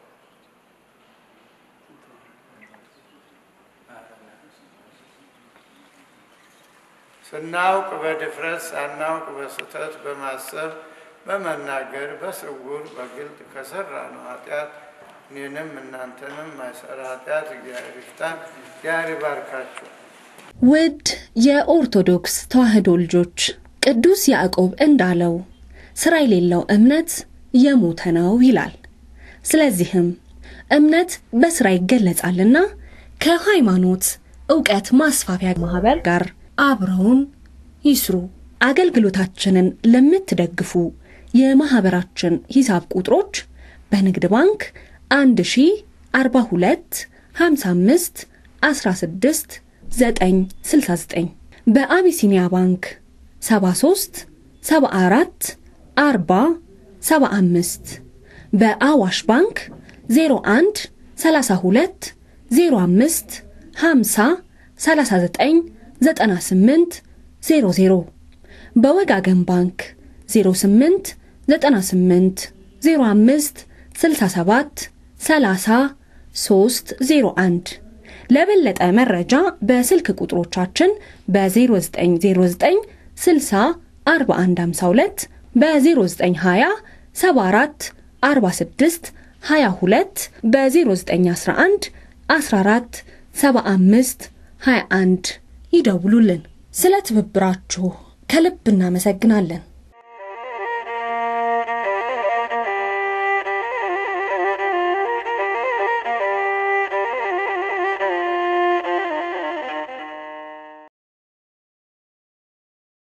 ስናውቅ በድፍረት ሳናውቅ በስህተት በማሰብ በመናገር በስውር በግልጥ ከሰራ ነው ኃጢአት እኔንም እናንተንም ማይሰራ ኃጢአት እግዚአብሔር ይፍታን። እግዚአብሔር ይባርካችሁ። ውድ የኦርቶዶክስ ተዋሕዶ ልጆች ቅዱስ ያዕቆብ እንዳለው ስራ የሌለው እምነት የሞተ ነው ይላል። ስለዚህም እምነት በስራ ይገለጻልና ከሃይማኖት እውቀት ማስፋፊያ ማህበር ጋር አብረውን ይስሩ። አገልግሎታችንን ለምትደግፉ የማህበራችን ሂሳብ ቁጥሮች በንግድ ባንክ 1042 55 16 969 በአቢሲኒያ ባንክ 73 74 40 75 በአዋሽ ባንክ 01 32 05 50 39 98 00 በወጋገን ባንክ 08 98 05 67 30 301 ለበለጠ መረጃ በስልክ ቁጥሮቻችን በ0909 60 4152 በ0920 74 46 22 በ0911 14 75 21 ይደውሉልን። ስለ ትብብራችሁ ከልብ እናመሰግናለን።